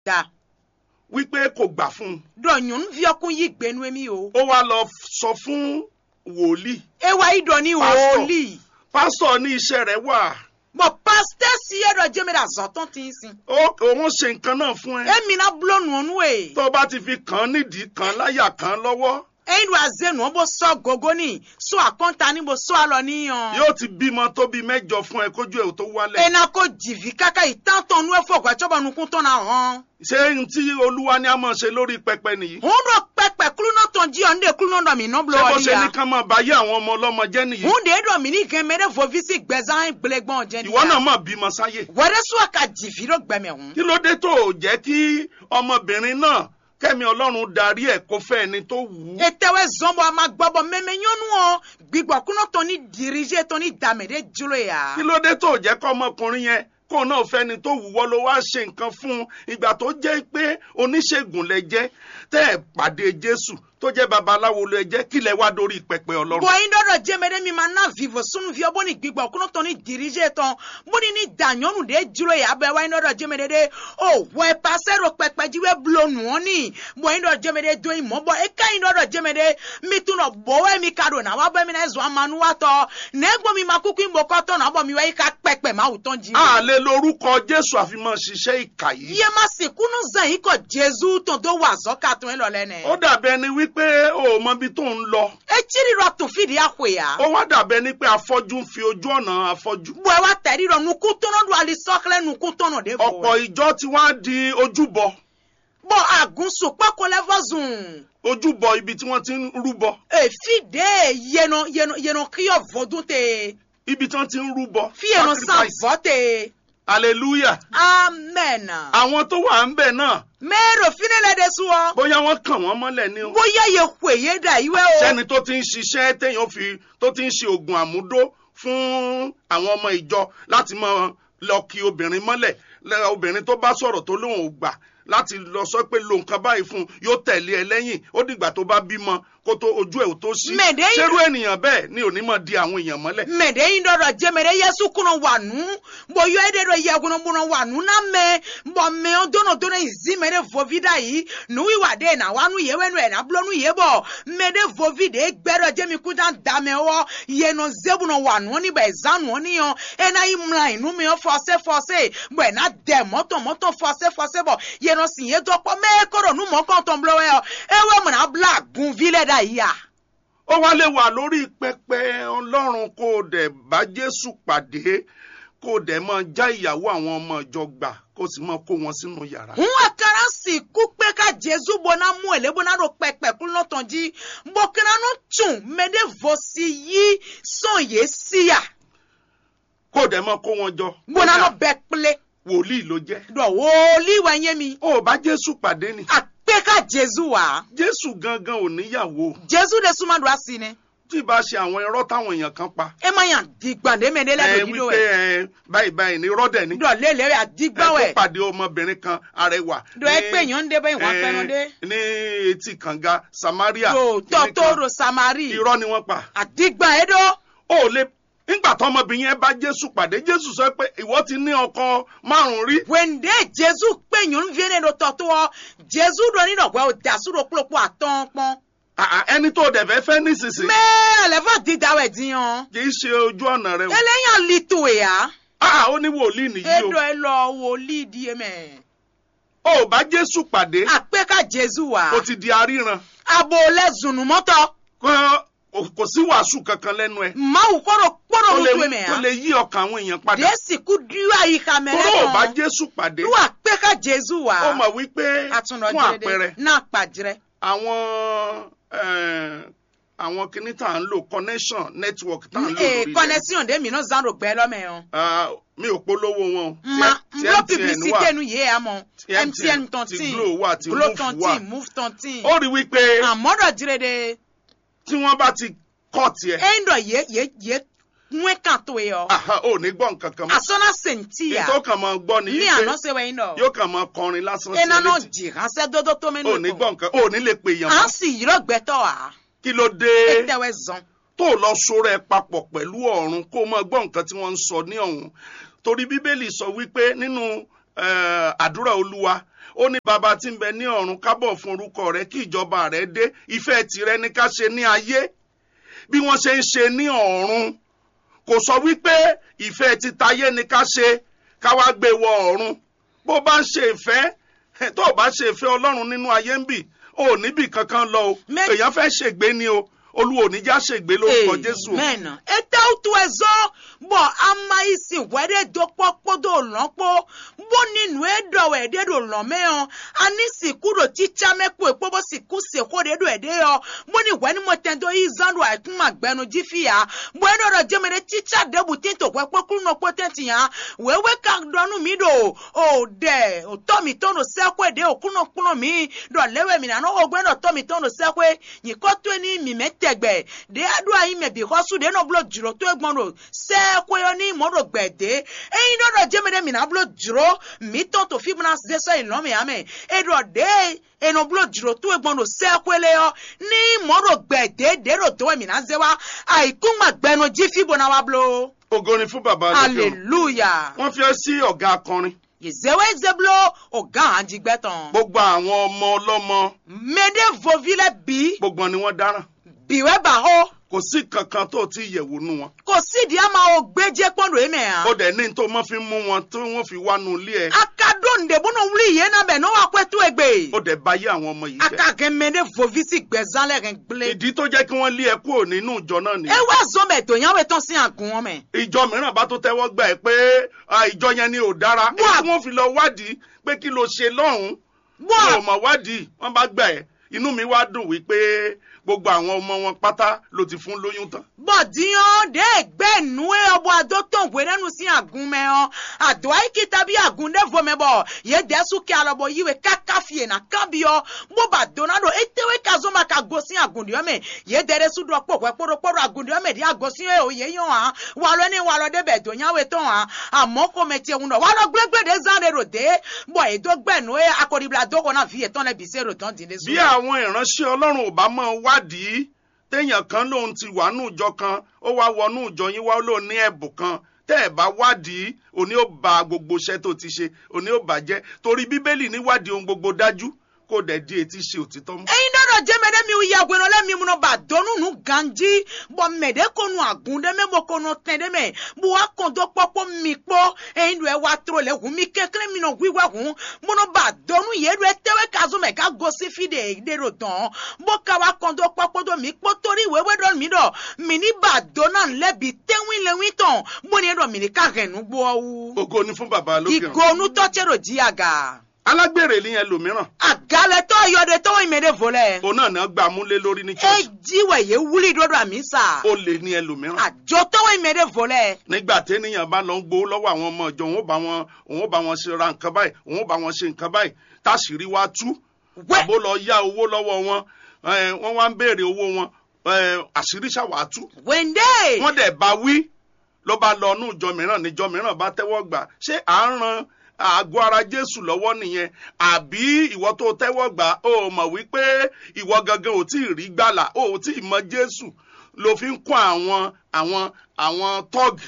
da wípé kò gbà fún un dɔ nyɔnuvi ɔkun yi gbɛnu mi o ó wá lọ sọ fún wòlíì ewa yi dɔ ni Pastor. wòlíì pásítọ̀ ní iṣẹ́ rẹ̀ wà bɔn pasitɛ si yɛ dɔ jɛmɛ da zɔtɔn ti sin ó òun ṣe nǹkan náà fún ẹ emi na bulo nuonu ye tó bá ti fi kàn án nídìí kàn án láyà kàn án lọ́wọ́ eyin do aze nu bo sɔ gogo ni so akɔnta ni bo so alɔ ni yan yóò ti bímọ tó bí mẹ́jọ fún ẹ kójú ẹ̀ tó wálẹ̀ ena ko jivi kaka itantɔn nu efɔ gbɛtsɔbɔ nukutɔn na hɔn ṣé n tí olúwa ní a máa ṣe lórí pẹpẹ nìyí hun do pɛpɛ kulunɔtɔn ji yɔ nde kulunɔ mi nɔ bulo ṣé bó ɔli ṣe ní ya ká máa bá yé àwọn ọmọ ọlọ́mọ jẹ́ nìyí hun de dɔ mi ni gɛmɛ de vovisi gbɛzan gbɛlɛgbɔn jɛ ni ìwọ náà ya máa bímọ sáyé wɛrɛ so aka jivi do gbɛmɛ hun kí ló dé tó o jẹ́ kí ọmọbìnrin náà kẹ́mi ọlọ́run darí ẹ̀ kó fẹ́ ẹni tó wù ú etewe zɔnbɔ ama gbɔbɔ mɛmɛ nyɔnuɔ gbigbɔ kunɔtɔn ni dirije tɔn ni dame de dzro ya kí ló dé tó o jẹ́ kọ́ ọmọkùnrin yẹn kó o náà fẹ́ni tó wù wọ́ ló wá ṣe nǹkan fún un ìgbà tó jẹ́ pé oníṣègùn lẹ jẹ́ tẹ́ ẹ̀ pàdé jésù tó jẹ́ babaláwo lẹ jẹ́ kí lẹ wá dórí pẹpẹ ọlọ́run. bɔn in dɔdɔ jɛmɛ mi ma na vivo sunuviɔ bɔ ni gbigbɔ kunɔtɔn ni dirije tɔn bɔ ni ni da nyɔnu de dzro ya bɛ wa in dɔdɔ jɛmɛ de de o wɛ pasɛ do kpɛkpɛdziwɛ bulo nuɔ ni bɔn in dɔdɔ jɛmɛ de do in mɔ bɔ eka in dɔdɔ jɛmɛ de mi tun nɔ bɔwɛ mi ka do na wa bɛ mi na zɔn amanu wa tɔ ne gbɔ mi ma kuku in bɔ kɔtɔ na bɔ mi wa i ka kpɛkpɛ ma wutɔn ji. a lè lórúkọ jésù àfi máa ṣiṣẹ́ ìkà yìí. iye ma se kunu zan yi kɔ jesu tɔn do wa zɔ ka tɔn lɔ lɛ nɛ. ó dàbí ẹni wípé o ò mọ ibi tó ń lọ. etsiri rɔ tun fi di axɔ ya. ó wá dàbí ẹni pé afọ́jú ń fi ojú ọ̀nà afọ́jú. bɔn wa tɛri rɔ nuku tɔnɔ do ali sɔkilɛ nuku tɔnɔ de ọ̀pọ̀ bɔ. ìjọ ti wá di ojúbọ bɔn agunso kpɛkɔ lɛ fɔ zun. ojúbọ ibi tí wọ́n ti ń rúbọ efi de yeno yeno yeno kiyɔ vɔdun te. ibi tí wọ́n ti ń rúbọ fi yeno san sacrifice. vɔ te. hallelujah. amen. àwọn tó wà ń bẹ̀ náà mɛro fine lɛ de sɔ. bóyá wọ́n kàn wọ́n mọ́lẹ̀ ni o. bóyá ye kwe ye da yi wɛ o. sẹ́ni tó ti ń ṣiṣẹ́ téèyàn fi tó ti ń ṣe oògùn àmúdó fún àwọn ọmọ ìjọ láti máa lọ kí obìnrin mọ́lẹ̀ lẹ́- obìnrin tó bá sọ̀rọ̀ tó lóun ò gbà láti lọ sọ pé lo nǹkan báyìí fún un yóò tẹ̀lé ẹ lẹ́yìn ó dìgbà tó bá bímọ kó tó ojú ẹ̀ ò tó sí. Mẹ̀dẹ́ yìí- ṣerú ènìyàn bẹ́ẹ̀ ni òní mọ̀ di àwọn èèyàn mọ́lẹ̀. mɛde yi dɔ dɔ jɛmɛ de yesu kɔnɔ wa nu bɔn yɔ ede dɔ yɛ kɔnɔ bɔnɔ wa nu na mɛ bɔn mɛ o dono dono yi zi mɛ de vovi da yi nu yi wa de na wa nu ye wɛ nu yɛ na bulo nu ye bɔ mɛ de vovi de gbɛ dɔ jɛmi kuta damɛ wɔ yɛnɔ zebunɔ wa nu ni bɛ zan nu ni yɔ ena yi mla yi nu mi yɔ fɔse fɔse bɔn ɛna dɛ mɔtɔ mɔtɔ fɔse fɔse bɔ yɛnɔ si ye dɔ kpɔ mɛ kɔrɔ nu mɔ kɔntɔn bulo wɛ yɔ ewɛ mɔna bla gunvi lɛ da yi ya. ó wá lè wà lórí pẹpẹ ọlọ́run kó o dẹ̀ bá jésù pàdé kó o dẹ̀ máa já ìyàwó àwọn ọmọ ìjọ gbà kó o sì máa kó wọn sínú yàrá. hun akara si ku pe ka jesu bona mu ele bona do pẹpẹ kulu nọtàn jí bọkana no tún mẹdẹ vosi yí sàn yé síyà kó o dẹ̀ máa kó wọn jọ. bona no bẹ kple wòlíì ló jẹ́. dọ wòlíì wa yé mi ó bá jésù pàdé ni. àpé ka jesu wa jésù gangan ò níyàwó jesu de suma do asi ni tí ì bá ṣe àwọn irọ́ táwọn èèyàn kan pa. ẹ ma yàn digbande mẹdẹ ẹ lẹdọ dídò wípé ẹ ẹ báyìí báyìí ní rọ́dẹ̀ ni. dọ lélẹ rẹ ẹ àdìgbà tó wẹ pàdé ọmọbìnrin kan arẹwà. dọ ẹ ní- pé yàn ń dé bẹ́ẹ̀ wọ́n ẹ, pẹ́nu dé ní etí kànga samaria. dò kìnní kan. tọ́tọ́rọ̀ samari irọ́ ni wọ́n pa. àdìgbà ẹ dọ́. ó lè nígbà tó ọmọbìnrin yẹn bá jésù pàdé jésù sọ pé ìwọ ti ní ọkọ márùn rí. wende jesu pe nyɔnu vie ne ɖo tɔtɔ jesu ɖo ni ɖɔgbɛ o dasu ɖo kplɔkplɔ atɔn kpɔn Àà, ẹni tó dẹ̀ fẹ́ fẹ́ nísinsìnyí mɛ ɛlɛfɔ dida wɛ diyan kì í ṣe ojú ọ̀nà rẹ o. eléyàn li to ya Àà, ó ní wòlíì nìyí eɖɔ o. elɔ wòlíì di ye mɛ ó bá jésù pàdé akpɛ ka jesu wa ó ti di aríran. abo lɛ zunumɔtɔ kò kò sí wàásù kankan lẹ́nu ẹ̀. mawu kɔrɔ tó kpɔrɔ lè nutu mɛ tó lè ya yí ọkàn àwọn èèyàn padà. desi ku diwa yi ka mɛ kúrò ò bá lɛ jésù pàdé. lu akpɛ ka jesu wa ó mọ̀ wípé atunɔ fún àpẹẹrẹ jire de n'a kpadzrɛ àwọn eh, àwọn kinní tá à ń lò connection network tá à ń lò ee lórí ilẹ̀. connexion de mi no zan do gbɛ lɔ mɛ o. Ah, mi ò polówó wọn o. ma Ti- ti n blo MTN publicité wà. nu ye ya mɔ Ti mtn ti tɔntin Glo wà ti glo Move wà. tɔntin move tɔntin ó rí wípé àmɔdɔ jire de tí wọ́n bá ti kọ́ tiẹ̀ eyin dɔ ye ye ye ŋue kan to ye yɔ aha, ò ní gbọ́ nǹkan kan mọ́. asɔna senti ya ètò kan máa gbọ́ ni ní wípé àná se wɛyin dɔ yóò kàn máa kọrin lásán sí ena nɔ létí. dzi ránṣẹ́ dodo tó mi ò ní nù gbọ́ nǹkan ò ní lè pè yàn à ń mọ́. sì yírɔ gbɛtɔ wa kí ló dé etewɛ zɔn tó lọ sọ̀rọ̀ ẹ papọ̀ pẹ̀lú ọ̀run kó o máa gbọ́ nǹkan tí wọ́n ń sọ ní ọ̀hún torí bíbélì sọ wípé nínú eh, àdúrà olúwa ó ní bàbá tí ń bẹ ní ọ̀run kábọ̀ fún orúkọ rẹ kí ìjọba rẹ dé ìfẹ́ tìrẹ ní ká ṣe ní ayé bí wọ́n ṣe ń ṣe ní ọ̀run kò sọ wípé ìfẹ́ ti tayé ní ká ṣe ká wá gbé wọ ọ̀run bó bá ń ṣe ìfẹ́ tó o bá ṣe ìfẹ́ ọlọ́run nínú ayé ń bì o ò níbì kankan lọ o Mẹ- èèyàn fẹ́ ṣègbé ni o olúwo ò ní já ṣègbé lórúkọ jésù o. amen ete utu ezo bɔ ama yi si wɛ ɖe do kpɔkpɔ do lɔkpɔ bo ninu eɖɔ wɛ ɖe do lɔmɛ yɔ ani siku do tsitsa mɛ kpo ekpɔ bo siku seko ɖe do ɛɖe yɔ bo ni wɛ ni mo tɛ do yi zan do akuma gbɛnu dzi fi ya bo eɖɔ dɔ dzeme ɖe tsitsa ɖe bu ti to wɛ kpɔ kulu nɔ kpɔ tɛ ti ya wɛwɛ ka dɔnu mi do o ɖe o tɔ mi tɔ no sɛkoe ɖe o kunu kplɔ mi dɔ lɛwɛ mi nanɔ o gbɛ dɔ tɔ mi tɔ no sɛkoe nyikɔ to ni mi mɛ tɛgbɛ ɖe aɖo ayi mɛ bi xɔsu ɖe nɔ blo dzro to egbɔn do sɛkoe yɔ ni mɔ do gbɛ de eyi dɔ dɔ dzeme ɖe mi na blo dzro mi tɔ to fi bena zesɔ yi lɔmi ame eɖɔ ɖe enɔ blo dzro to egbɔn do sɛkoe le yɔ ni mɔ do gbɛ de de do to mi na ze wa ayikuma gbɛnu dzi fi bona wa blo ògo ni fún bàbá lókè ọ̀run. hallelujah wọ́n fi ẹ́ sí ọ̀gá akọrin yezewe zeblo ọgá àjìgbẹtàn gbogbo àwọn ọmọ ọlọ́mọ mede vovile bi gbogbo wọn ni wọ́n dáràn biwe baho kò sí kankan tó ti yẹ̀wò nú wọn. kò sídìí a máa gbẹjẹ pọndu eme ó hàn dẹ̀ ní tó máa fi mú wọn tí wọ́n fi wá nu ilé ẹ̀ akadó ndebúnú wuli yẹn náà bẹ ní wàá pẹ́ tó egbe ó dẹ̀ bá yé àwọn ọmọ yìí jẹ́. akagẹ mede vovisi gbẹzan lẹ́rìn gblé ìdí tó jẹ́ kí wọ́n lé ẹ kúrò nínú ìjọ náà nìyẹn. ewa zọmẹ tó yàn wẹ tán sí àgùn wọn mẹ. ìjọ mìíràn bá tó tẹ́wọ́ gbà ẹ́ pé ah, ìjọ yẹn ni ò dára Wà- èyí tí wọ́n fi lọ wádìí pé kí ló ṣe lọ́hùn-ún wọ́n wọn ò mọ̀ wádìí wọ́n bá gbà ẹ́ inú mi wá dùn wípé gbogbo àwọn ọmọ wọn pátá ló ti fún lóyún tán. bọ̀dìyàn dé ẹgbẹ́ nu ẹ ọbọ àdó tó ń wé nínú sí àgùn mẹ hàn àdó àyíkíta bí àgùn dé vomẹ bọ̀ yé dẹ́sù kí alọ́bọ̀ yíwèé káká fìyè nà kán bí ọ bó bá dóná do etéwé kazọ́ ma ka go sí àgùn dìọ́ mẹ yé dẹ́rẹ́ sùdọ̀ pọ̀ pẹ́ kpọ́dọ̀kpọ́dọ̀ àgùn dìọ́ mẹ dí àgọ́ sí ẹ òye yàn hàn wà lọ ní wà lọ débẹ̀ tó yàwé tó hàn àmọ́ kò mẹ tiẹ̀ wúndọ̀ wà lọ gbẹgbẹ́ dé zan de ro dé bọ̀ èdò gbẹ̀nu ẹ akọ̀dìbìlà dọ́kọ̀ náà fìyè tán lẹ bìsẹ̀ ro tán dín dé bí àwọn ìránṣẹ́ ọlọ́run ò bá máa wádìí téèyàn kan lòun ti wà nù ìjọ kan ó wá wọnú ìjọ yín wá lòun ní ẹ̀bùn kan tẹ́ ẹ̀ bá wádìí òní ó ba gbogbo iṣẹ́ tó ti ṣe òní ó bàjẹ́ torí bíbélì ní wádìí ohun gbogbo dájú kó dẹ̀ di etí ṣe òtítọ́ mú. eyin dɔdɔ jɛmɛ ɖe mi ya gbɛnɔ lɛ mi munɔ ba dɔnu nu ganji bɔn mɛ ɖe ko nu agun ɖe mɛ bɔ ko nu tɛ ɖe mɛ bo wa kɔn do kpɔkpɔ mi kpɔ eyin do wa tro le hu mi kekle mi nɔ hui wa hu munɔ ba dɔnu ye do etewe kazo mɛ ka gosi fi de de do dɔn bo ka wa kɔn do kpɔkpɔ do mi kpɔ tori wewe dɔ mi dɔ mi ni ba dɔna lɛ bi tewi le wi tɔn bo ni dɔ mi ni ka hɛn nu gbɔ wu ògo ni fún bàbá lókè ọ̀run. igonu tɔtsɛ do dzi aga alágbèrè ni ẹlòmíràn agalɛtɔ yɔde tɔwɔ yi mɛ de vo lɛ. òun náà náà gbà múlé lórí ní church ejiwe ye wuli dodo amisa ó lè ní ẹlòmíràn. àjọtọwọ ìmẹdẹ vọlẹ nígbà téèyàn bá lọ ń gbowó lọ́wọ́ àwọn ọmọ ìjọ òun ó bá wọn òun ó bá wọn ṣe ra nǹkan báyìí òun ó bá wọn ṣe nǹkan báyìí táṣìírí wá tú wẹ àbó lọ yá owó lọ́wọ́ wọn eh, wọ́n wá ń béèrè owó wọn eh, àṣírí ṣàwátú wẹndé wọ́n dẹ̀ bá wí ló bá lọ inú ìjọ mìíràn níjọ mìíràn bá tẹ́wọ́ gbà ṣé à ń ran àgọ́ ara jésù lọ́wọ́ nìyẹn àbí ìwọ tó tẹ́wọ́ gbà ó mọ̀ wípé ìwọ gangan ò tí ì rí gbàlà ó ò tí ì mọ jésù ló fi ń kún àwọn àwọn àwọn tọ́gì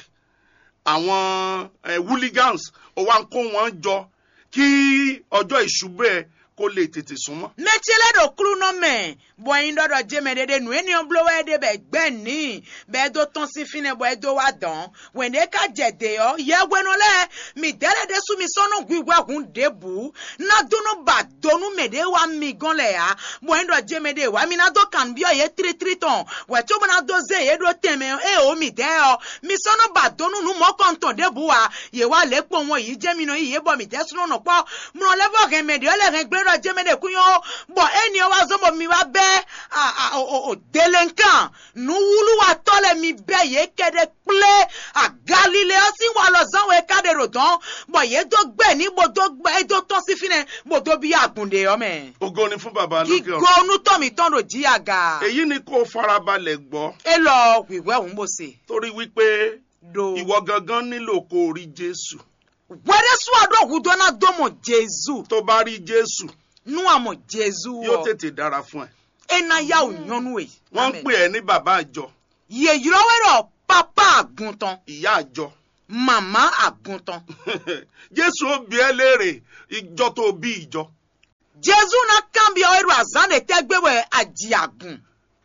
àwọn eh, hooligans ó wá ń kó wọn jọ kí ọjọ́ ìṣubú ẹ kó lè tètè súnmọ́. mẹtiẹlẹ do kulu nọ mẹ bọyin dọdọ jẹmẹ dede nu eniyan bulo wẹ de bẹ gbẹ ní bẹẹ do tán sí finẹ bọ ẹ do wa dán wẹndé ká jẹdẹ ọ yẹwẹnu lẹ mi dẹrẹ de sumi sọnù gbígbà kun de bu nadunu ba donu mẹde wa mi gan lẹ ya bọyin dọ jẹmẹ de wa mi na do kan bí ọ yẹ tiritiri tán wẹtí o bẹ na do ze yẹ do tẹmẹ ẹ o mi dẹ ọ mi sọnù ba donu nu mọ kọntọn de bu wa yẹ wa lẹ kpọ wọn yìí jẹ mi nọ yìí yẹ bọ mi dẹ sunu nọ kpọ mọ lẹfọ kẹmẹdẹ ọ lẹ kẹ gbẹ dọ jẹmẹ de kunyɔ bɔn e ni wa zɔnbɔ mi wa bɛ a a o o dele nkan nuwulu wa tɔ le mi bɛ ye kɛ de kple a galilea si wa lɔ zan wo eka de ro dɔn bɔn ye do gbɛ ni bo do gbɛ e do tɔn si fi nɛ bo do bi agunde yɔ mɛ ògo ni fún bàbá lókè kigo ọ̀run. nutɔmi tɔn do di aga èyí ni kó farabalẹ̀ gbọ́ e lɔ wiwɛ òun bò se torí wípé do ìwọ gangan nílò kó o rí jésù wɛrɛ sùn àdó ògùdọ́nà dọ́mọ̀ jésù tó bá rí jésù nu àmọ̀ jésù yóò wɔ tètè dára fún ẹ. ena ya ò nyɔnu ye. wọ́n ń pè ẹ́ ní bàbá àjọ yèyìrọ́wé rọ̀ pápá àgùntàn ìyá àjọ màmá àgùntàn jésù ó bi ẹ́ léèrè ìjọ tó bí ìjọ jésù náà kàn bí ọ̀rọ̀ àzán lè tẹ́gbẹ̀wẹ̀ àjìyàgùn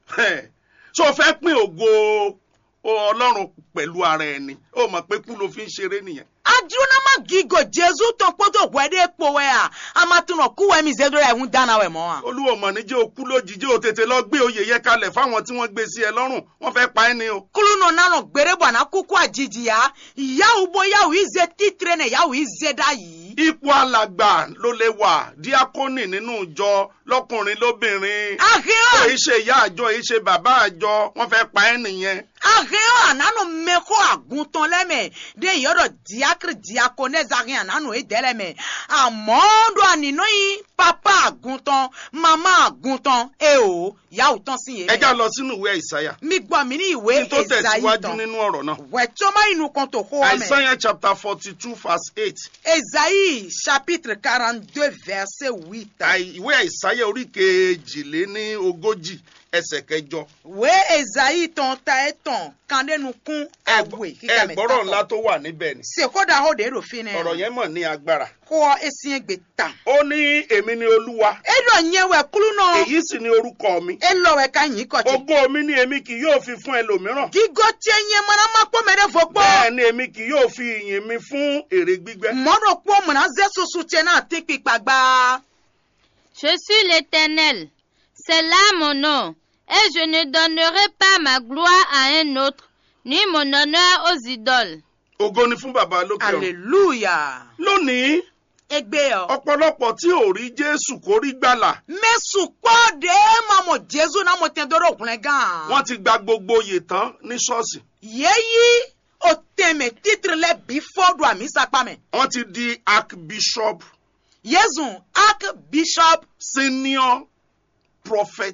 ṣé o fẹ́ pín ògo ọlọ́run pẹ̀lú ara ẹni ó mọ̀ pé kú ló fi ń ṣeré nìyẹn adúrónámà gígò jésù tó kpọ́tò wẹ́dẹ́ kpọ́wẹ́ à amatúnà kúwẹ́ mi zẹ́dọ̀ ẹ̀ ń dáná wẹ̀ mọ́ à. olúwo mọ̀ ní jẹ́ òkú lójijì ó tètè lọ gbé oyè yẹ kalẹ̀ fáwọn tí wọ́n gbé sí ẹ lọ́rùn wọ́n fẹ́ pa ẹ́ ni o. kulu nọ nanọ gbere bọ na kúkú àjijì ya ìyáwó bó yáwó ìzẹ títrẹ nẹ yáwó ìzẹ dá yìí. ipò alàgbà ló lè wà díákónì nínú ìjọ lọkùnrin lóbìnrin ahẹ́ọ́ èyí ṣe ìyá àjọ èyí ṣe bàbá àjọ wọ́n fẹ́ pa ẹ́ nìyẹn. ahẹ́ọ́ ànánú mẹ́kọ́ àgùntàn lẹ́mẹ̀ dé ìyọ́dọ̀ diakiri diako nẹ́zàrin ànánú ìdẹ́lẹ́mẹ̀ àmọ́ dọ̀ ànínú yìí pápá àgùntàn màmá àgùntàn ẹ o yàwó tán sí yẹn. ẹ já lọ sínú ìwé ìsáyà mi gbọ́ mi ní ìwé kí n tó Èsáyì tẹ̀síwájú tán nínú ọ̀rọ̀ náà. wẹ̀tọ́ má inú kan tó kó wa mẹ́. Isaiah chapter forty two verse eight Ésaïe chapitre 42 verset 8. Àì- ìwé ìsáyà orí kejìléní ogójì ẹsẹ̀ kẹjọ. we Ésaïe tɔn ta ye tɔn kandenu kun awe ẹ gbọ́rọ̀ ńlá tó wà níbẹ̀ ni sekoda ho de do fi ne ọ̀rọ̀ yẹn mọ̀ ní agbára. kɔ esien gbe tan ó ní èmi ni olúwa eɖɔ nye wɛ kulu nɔ èyí sì ni orúkọ mi. elɔ wɛ ka nyi kɔtsi ògo mi ni èmi kì yóò fi fún ẹlòmíràn. gigo tse nye manama kpɔ mɛ ɖe fo bẹ́ẹ̀ kpɔ ni èmi kì yóò fi ìyìn mi fún èrè gbígbẹ́. mɔɖo kpɔ mɔna ze susu tse na ti kpikpa gba Je suis l'Éternel. C'est là mon nom. Et je ne donnerai pas ma gloire à un autre, ni mon honneur aux idoles. ògo ni fún bàbá lókè ọ̀run. aleluya lónìí egbe yɔ ọ̀pọ̀lọpọ̀ tí ò rí jésù kó rí gbàlà mesu kpɔ de ma mo jesu na mo tɛ do ɖo hlɛ gan. wọ́n ti gba gbogbo oyè tán ní ṣọ́ọ̀ṣì. yeyi o tẹmẹ titre lẹ bí fọdù àmísàpá mẹ wọ́n ti di archbishop yezu archbishop senior prophet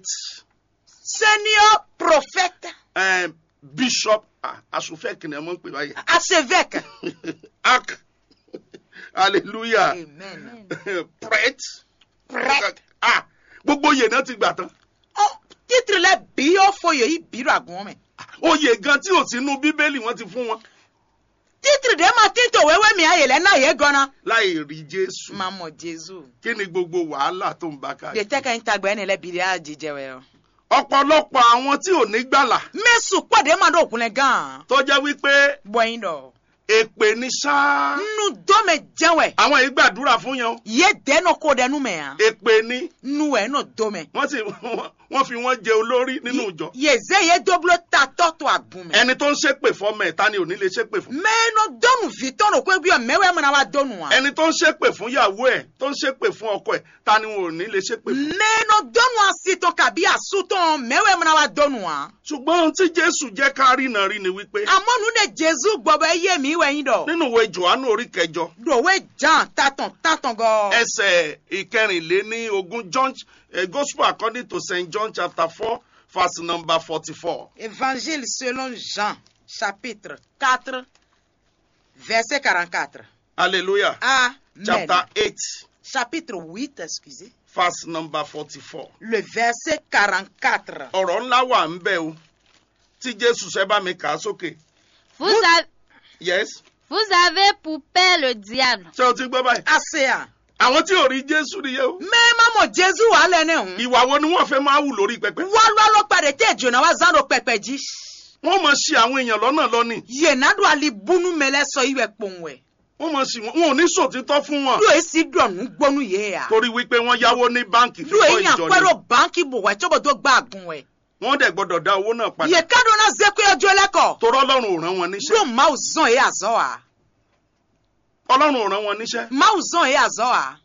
senior prophète eh, bishop ah, asòfẹ́ kìnìún mọ̀ ń pè báyìí archevêque arch hallelujah amen pret prêtre ah gbogbo oyè náà ti gbà tán ọ titre lẹ bí ó foyè yìí bí ràgùn mẹ oyè gan tí ò sínú bíbélì wọ́n ti fún wọn titre dẹ ma títò wẹwẹ mi ayẹlẹ náà yẹ gọnà láì rí jésù máa mọ jésù kí ni gbogbo wàhálà tó ń bá de káàkiri. tẹkẹ ń tagbẹ ẹni lẹ bìrì àjíjẹ wẹ ọ. ọ̀pọ̀lọpọ̀ àwọn tí ò ní gbàlà mẹsùn pọ̀dé máa dọ̀ òkunlẹ̀ gan-an tó jẹ́ wípé bọ́yìn dọ̀ èpè ní sáá nínú dọ́mẹ jẹ́wẹ̀ àwọn yìí gbàdúrà fún yan yé dẹ́nu kó dẹnu mẹ́ hàn èpè ní nínú ẹ̀ náà dọ́mẹ. wọ́n sì wọ́n fi wọ́n jẹ olórí nínú ìjọ yeze ye doblo ta tɔtɔ agunmɛ. ẹni tó ń ṣépè fọmọ ẹ̀ ta ni ò ní lè ṣépè fún mɛnɔ dɔnu vitɔnu ko ebi mɛwɛ mana wa dɔnu wa. ẹni tó ń ṣépè fún ìyàwó ẹ̀ tó ń ṣépè fún ọkọ ẹ̀ ta ni wọn ò ní lè ṣépè fún. mɛnɔ dɔnu asitɔ kabi asutɔ mɛwɛ mana wa dɔnu wa. ṣùgbọ́n ohun tí jésù jẹ́ ká rí náà rí ni wípé amɔnu ne jesu gbɔbɔ eye mi wɛ yin dɔ. nínú ìwé johannu orí kẹjọ dowe jan tatɔn tatɔn gɔ. ẹsẹ̀ ìkẹrìnléní ogún john eh, gospel according to st john chapter four verse number forty-four. évangile selon jean chapitre quatre verset quarante quatre. hallelujah amen. chapter eight chapitre huit excusez. verse number forty-four. le verset quarante quatre. ọ̀rọ̀ ńlá wà ń bẹ̀ o tí jésù ṣe bá mi kà á sókè Vous, a- yes vous avez pour père le diable. ṣé o ti gbọ́ báyìí. asea. àwọn tí ò rí jésù nìyẹn o. mẹ́ẹ̀má mọ̀ jésù wà lẹ́nu ẹ̀hún. ìwà wo ni wọ́n fẹ́ máa wù lórí pẹpẹ. wọ́lọ́ ló padà tẹ̀ jọ̀nà wá zan ló pẹpẹ jí. wọ́n mọ̀ sí àwọn èèyàn lọ́nà lọ́nì. yẹ̀nàdó ali bunu mẹ́lẹ́ sọ ìwẹ̀ pòǹwẹ̀. wọ́n mọ̀ sí wọn wọn ò ní sòtítọ́ fún wọn. ló èsì dọ̀nù gbọ́nú yé ya. torí wípé wọ́n yáwó ní báǹkì ló fífọ́ èyàn ìjọ pẹ́rọ ni. báńkì bò wẹ̀ tó bò tó gbà gùn wẹ̀. wọ́n dẹ̀ gbọ́dọ̀ dá owó náà padà. yẹ kádó náà zẹ́ pé ọjọ́ lẹ́kọ̀. torọ́ ọlọ́run ò rán wọn níṣẹ́. ló máa zàn yé àzọ́ wa. ọlọ́run ò rán wọn níṣẹ́. máa zàn yé àzọ́ wa.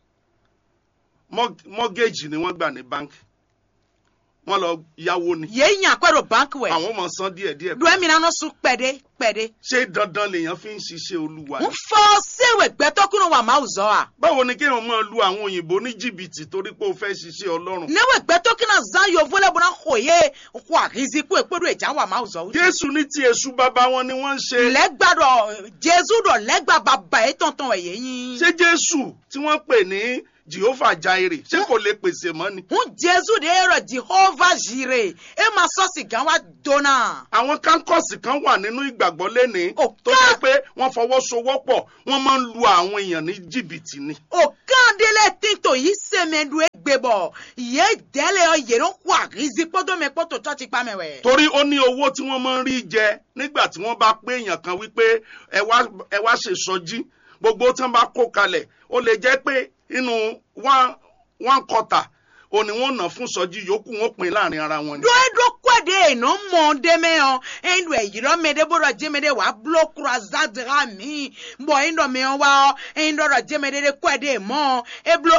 Mọ́- mọ́gẹ́jì ni wọ́n gbà ní báǹkì. wọ́n lọ yáwó ni. yẹ yàn pẹ́rọ báńkì wẹ̀. àwọn ọmọ san díẹ̀díẹ̀. ló ẹ̀mí náà sún pẹ̀dé pẹ̀dé. ṣé dandan lèèyàn fi ń ṣiṣẹ́ olúwa ń ni? fọ séwẹ̀ gbẹ́tọ́kùnrin wa máa zọ́ wa. báwo ni kéèyàn máa lu àwọn òyìnbó ní jìbìtì torí pé ó fẹ́ ṣiṣẹ́ ọlọ́run. newe gbẹ́tọ́kùnrin zan yovo lẹ́bùn náà kò yé kó àrísí kó èpèrò ìjà wa máa zọ́. jésù ní ti èṣù bàbá wọn ni wọ́n ń ṣe. lẹ́gbàdọ̀ jésù dọ̀ lẹ́gbà bàbá yìí tọ̀ntọ̀n ẹ̀yẹ yín. ṣé jésù tí wọ́n pè ní Jehovah Jaire ṣé kò lè pèsè mọ́ ni. hun jesu de yɔrɔ jehova jire e ma sɔsi gan wa donna. àwọn kánkọ́ọ̀sì kan wà nínú ìgbàgbọ́ lénìí Ó tó ká- jẹ́ pé wọ́n fọwọ́sowọ́pọ̀ wọ́n máa ń lu àwọn èèyàn ní jìbìtì ni. o kan dele tinto yi sɛmɛdu egbe bɔ ye dɛlɛ yɔ yɛrɛ kó arizi kpɔdɔmɛ kpɔtɔ tsɔtsi kpamɛ wɛ. torí ó ní owó tí wọ́n máa ń rí jẹ nígbà tí wọ́n bá pé èèyàn kan wípé ẹ wá ẹ wá ṣèṣọjí gbogbo tí wọ́n bá kó kalẹ̀ ó lè jẹ́ pé inú one one quarter òní wọ́n ná fún sọjí yòókù wọ́n pín láàrin ara wọn ni. do eɖo kɔ de eno mɔ deme yɔ eɖo eyirɔ mɛ de bo dɔ dzeme de wa blo kura zadra mi bɔn eɖɔ mɛ yɔ wa eɖɔ dɔ dzeme de de kɔ de mɔ eblo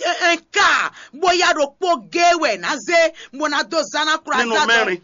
nka boya do kpo ge wɛ naze bona do zana kura Nínú zadra mẹ́rin.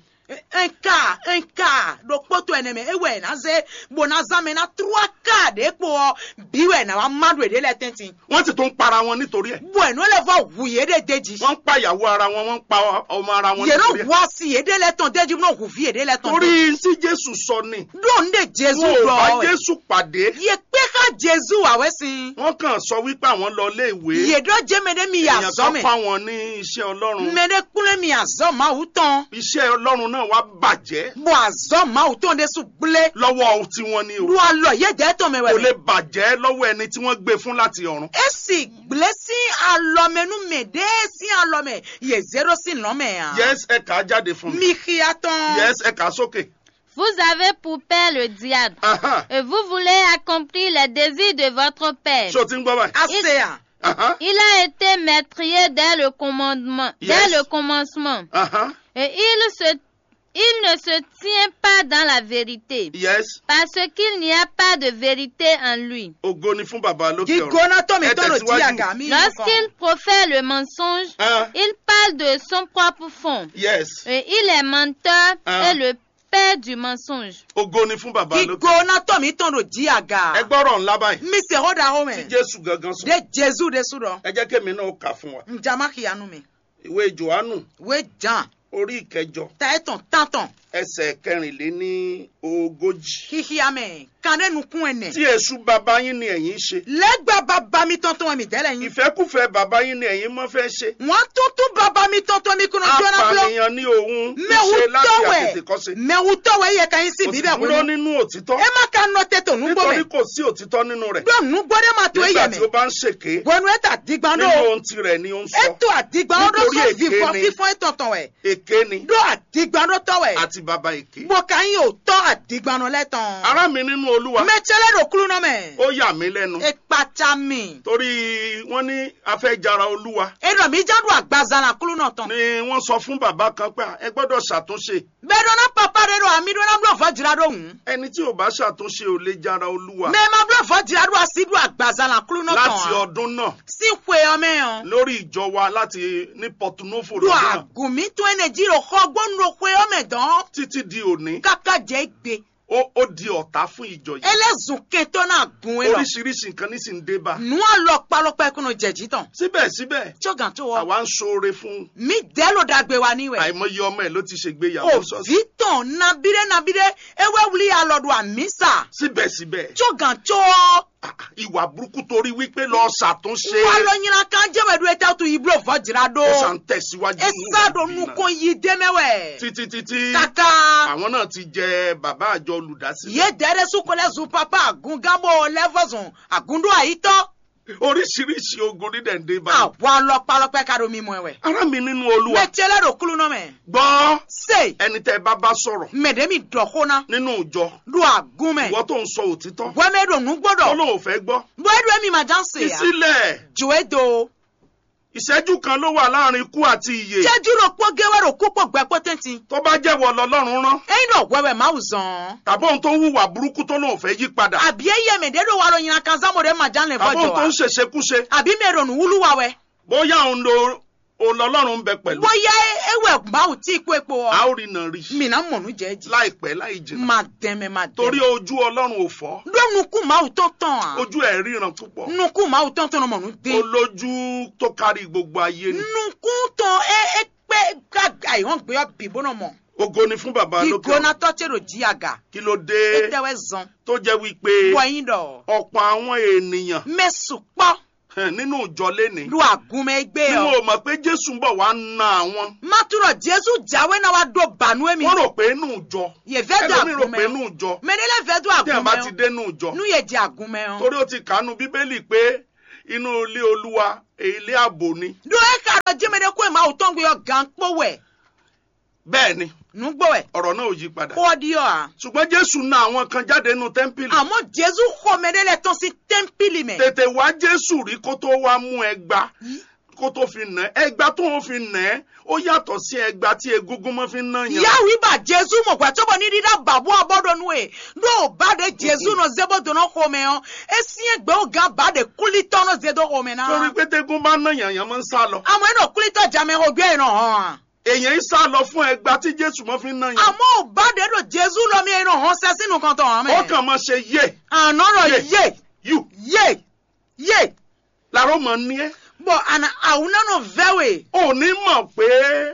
nka nka do kpoto eneme ewɛ naze bona zame na trua ka de kpo biwɛ na wa madu ede lɛ tɛntin wọ́n sì tún ń para wọn nítorí ẹ̀. bɔn eno le fɔ wu ye de deji wọ́n ń pa ìyàwó ara wọn wọ́n ń pa ọmọ ara wọn nítorí yɛrɛ ẹ̀. wɔ si ede lɛ tɔn deji no wu fi ede lɛ tɔn deji. torí tí jésù sọ ni dóun de jésù wọn ò bá lọ ẹ jésù pàdé yẹ pé ká jésù àwẹ sí wọ́n kàn sọ wípé àwọn lọ ilé ìwé i yèdọ jẹmẹdẹ mi yà èèyàn zọ kan mẹ fá wọn ní iṣẹ́ ọlọ́run mẹdẹ kúnlẹ mi yà zọ máa wù tán iṣẹ́ ọlọ́run náà wá bàjẹ́ bọ àzọ máa wù tán de sùn gblẹ lọ́wọ́ tiwọn ni o lu alọ yẹ jẹ tán mẹ kò lè wẹrẹ bàjẹ́ lọ́wọ́ ẹni tí wọ́n gbé fún láti ọ̀run. esi gblẹ sí alọmẹnu mẹ dé sí alọmẹ yẹ zero sí lọmẹ yà yes ẹ kà á jáde fún mi mi kíá tán yes ẹ kà á sókè. Vous avez pour père le diable. Ahan. Et vous voulez accomplir les désirs de votre père. ṣé o ti ń gbọ́ báyìí. ase yà Ahan. Il a été maîtrier dès le commandement, Yes. dès le commencement. Ahan. Et il se, il ne se tient pas dans la vérité. yes Parce qu'il n'y a pas de vérité en lui. ògo ni fún bàbá lókè ọ̀run. gígbóná tó mi Ẹ tó lò tẹ̀síwájú. jí àgà mi Lorsqu'il profère le mensonge, Ah, il parle de son propre fond. yes Et il est menteur Ah. et le père du mensonge. ògo ni fún bàbá lókè ọ̀run. gígbóná tó mi tó lò jí àgà ẹ gbọ́rọ̀ ńlá báyìí mi sè hó da hó tí mẹ jésù gangan sọ. de jésù de sùdọ ẹ jẹ́ kémi náà kà fún wa. njama kìyanu mi. ìwé johannu we jan orí ìkẹjọ ta etan tantan ẹsẹ̀ kẹrìnléní ogójì. hihiame kande nukun ene tí èṣù bàbá yín ni ẹ̀yin ṣe. lẹgba baba mi tọntọn mi tẹlẹ yin ìfẹ́kùfẹ́ bàbá yín ni ẹ̀yin mọ́ fẹ́ ṣe. wọn tuntun baba mi tọntọn mi kunu jọna bulo apànìyàn ní òun mẹwu ṣe láti tọwẹ àtètèkọ́ṣe. mẹwu tọwẹ yẹ ka yin si kò sì bíbẹ dúró wọnú nínú òtítọ́. ẹ má ka nọ tẹtọ nugbó nítorí mẹ kò sí òtítọ́ nínú rẹ̀. dọ nugbó de ma to e nígbà yẹ tí mẹ ó bá ń ṣèké wọnú ẹ ta digban nínú do ohun tirẹ̀ ni ó ń sọ. eto adigban do Nítorí sọ èké fífọ ni. fífọ etọntọn wẹ èké ni do adigban do tọwẹ àti bàbá èké. bọka yin o tọ adigban do lẹtọn ará mi nínú olúwa mẹtsẹlẹ do kulu nọ mẹ ó yà mí lẹ́nu. ekpatsa mi torí wọ́n ní afẹ́jara olúwa edọ mi jadu agbazala kulu nọ tán. ni wọ́n sọ fún bàbá kan pé ẹ gbọ́dọ̀ ṣàtúnṣe. bẹ́ẹ̀ dọ́nà papa de do àmì dọ́nà búlọ̀ fọ́ jìrà do hùn. ẹni tí ò bá ṣàtúnṣe ò lè jara olúwa. mẹ́ ma búlọ̀ fọ́ jìrà do àti do àgbàzàlà kúlú náà tán. láti ọdún náà sí pé ọmọ yẹn. lórí ìjọ wa láti ní pọtunófò do lọ́dún náà àgùnmí tó ẹnẹ jírò kọ́ gbọ́nù pé ọmọ ẹ̀dán. títí di òní kàkà jẹ́ gbé. ó ó di ọ̀tá fún ìjọ yìí. ẹlẹ́sùn kẹtọ́ náà gùn ẹ lọ. oríṣiríṣi nǹkan ní sì ń dé bá. nù á lọ palọpẹ kúnnù jẹ̀jì tán. síbẹ̀síbẹ̀ tíọ́gàn tó wọ. àwa ń ṣoore fún mi dẹ́ ló dàgbé wa níwẹ̀. àìmọye ọmọ ẹ̀ ló ti ṣègbéyàwó sọ́sì. òbí tán nabire nabire ewé wuli alọ́dún àmísà. síbẹ̀síbẹ̀ tíọ́gàn tó wọ. ìwà burúkú torí wípé lọ ṣàtúnṣe wà lọ yìnyín kan jẹ́wẹ̀dú ẹ̀ tẹ́ tu ìbúlọ̀ fọ́ jìrà do. ó ṣàn tẹ̀síwájú nínú esado ìdí náà. nukun yi dẹmẹwẹ. títí títí kaka àwọn náà ti jẹ bàbá àjọ olùdásílẹ̀. ye dẹrẹ sukolẹ zu papa agungabo lẹfọsùn agundo àyítọ. oríṣiríṣi ogun dídẹ̀ ń dé bá. àwa lọpalọpẹ kado mímu ẹwẹ. ará mi nínú olúwa mẹtiẹlẹ do kulu nọ mẹ. gbọ́ se ẹni tẹ́ ẹ bá bá sọ̀rọ̀ mẹdẹmi dọkuna nínú ìjọ do agun mẹ. ìwọ tó ń sọ òtítọ́ wẹmẹ do nugbọdọ. ọlọ́run ò fẹ́ gbọ́ bọẹdu emi ma jan se fi ya. sílẹ̀ joe do. ìṣẹ́jú kan ló wà láàrin ikú àti ìyè jẹjú ro kpọ gẹwẹ ro kó pọ gbẹ pọtẹnti. tó bá jẹ́wọ́ lọ́lọ́run rán ẹyin dọ wẹwẹ máa zàn. tàbí ohun tó ń hùwà burúkú tó lóun fẹ́ yí padà àbí eyẹ mẹdẹ do wa lo yìnyín kan sámo de ma jan lẹ tàbí fọjọ ohun tó wa. ń ṣèṣekúṣe àbí mẹrọ nu wúlú wa wẹ. bóyá òun lo òun lọ́lọ́run ń bẹ pẹ̀lú bóyá ewé máa tí kó epo ọ. a ó rí náà rí mina mọ̀nù jẹ́jì. láìpẹ́ láì jìnnà máa dẹ́mẹ̀ máa dẹ́mẹ̀. torí ojú ọlọ́run ò fọ́ lónukú máa tó tán à. ojú ẹ̀ ríran púpọ̀ nukú máa tó tán mọ̀nù dé. olójú tó kárí gbogbo ayé ni nukú tán ẹ ẹ pé gàgà ìwọ̀n gbé ọ bìbó náà mọ̀. ògo ni fún bàbá lókè ìgbóná tọ́tẹ̀rọ̀ jí àgà. kí ló dé tẹ́wẹ́ zan. tó jẹ́ wípé wọ̀nyí dọ̀. ọ̀pọ̀ àwọn ènìyàn mẹ́sùn pọ̀. hàn, nínú ìjọ lénìí lu àgùnmẹ̀ gbé bí ọ. wọn ò mọ̀ pé jésù ń bọ̀ wá na àwọn Maturɔ Jésù jáwé náà wá do bànú èmi. wọ́n rò pé inú ìjọ Yèfẹ́ do ẹlòmíì rò pé àgùnmẹ̀ inú ọ. ìjọ Mẹ́nilẹ̀ fẹ́ do tí wọn bá ti àgùnmẹ̀ ọ. dé inú ìjọ Nu yẹ di àgùnmẹ̀ ọ. torí ó ti kànú bíbélì pé inú ilé olúwa ilé ààbò ni Do e ka dɔ jẹ́mẹ̀dẹ́ kó ẹ̀ máa wò tán gbé ọ gan kpó wẹ̀. bẹ́ẹ̀ ni Nugbó ẹ̀. ọ̀rọ̀ náà ò yí padà Kó di ọ a. ṣùgbọ́n jésù na àwọn kan jáde nínú tẹ́ḿpìlì Àmọ́ Jésù xɔmɛdẹ́ lẹ tán sí tẹ́ḿpìlì mẹ́. tètè wá jésù rí kó tó wá mú ẹgba kó tó fi nà ẹ́ ẹgba tó ń fi nà ẹ́ ó yàtọ̀ sí ẹgba tí egúngún mọ́ fi ń nà yàn Yàwó ibà Jésù mọ̀ gbà tó bọ̀ ní dídá bàbú abọ́dọ̀ nu ẹ̀. Ndó o bá de Jésù nọ zébó dùnà xɔmɛ ọ. Esi ẹgbẹ́ o gan bá de kulitɔ nọ zédó xɔmɛ náà. torí pé tégún bá nà yàn yàn máa ń sá lọ Àmọ́ ẹ̀ nọ kulitɔ jàmẹ́ o gbé ẹ̀ nọ hàn. èèyàn ń sá lọ fún ẹgba tí jésù mọ́ fi ń nà yàn Àmọ́ o bá de do Jésù lọ mi ẹ̀ nọ hàn sẹ́ sínú kan tọ̀ hàn ó mẹ́. kàn máa ṣe yé Ànọ́rọ̀ Yé. yé yù yé yé. làró mọ̀ ní ẹ́ Bọ̀ àná àwọn náà vẹ́wẹ̀. ò ní mọ̀ pé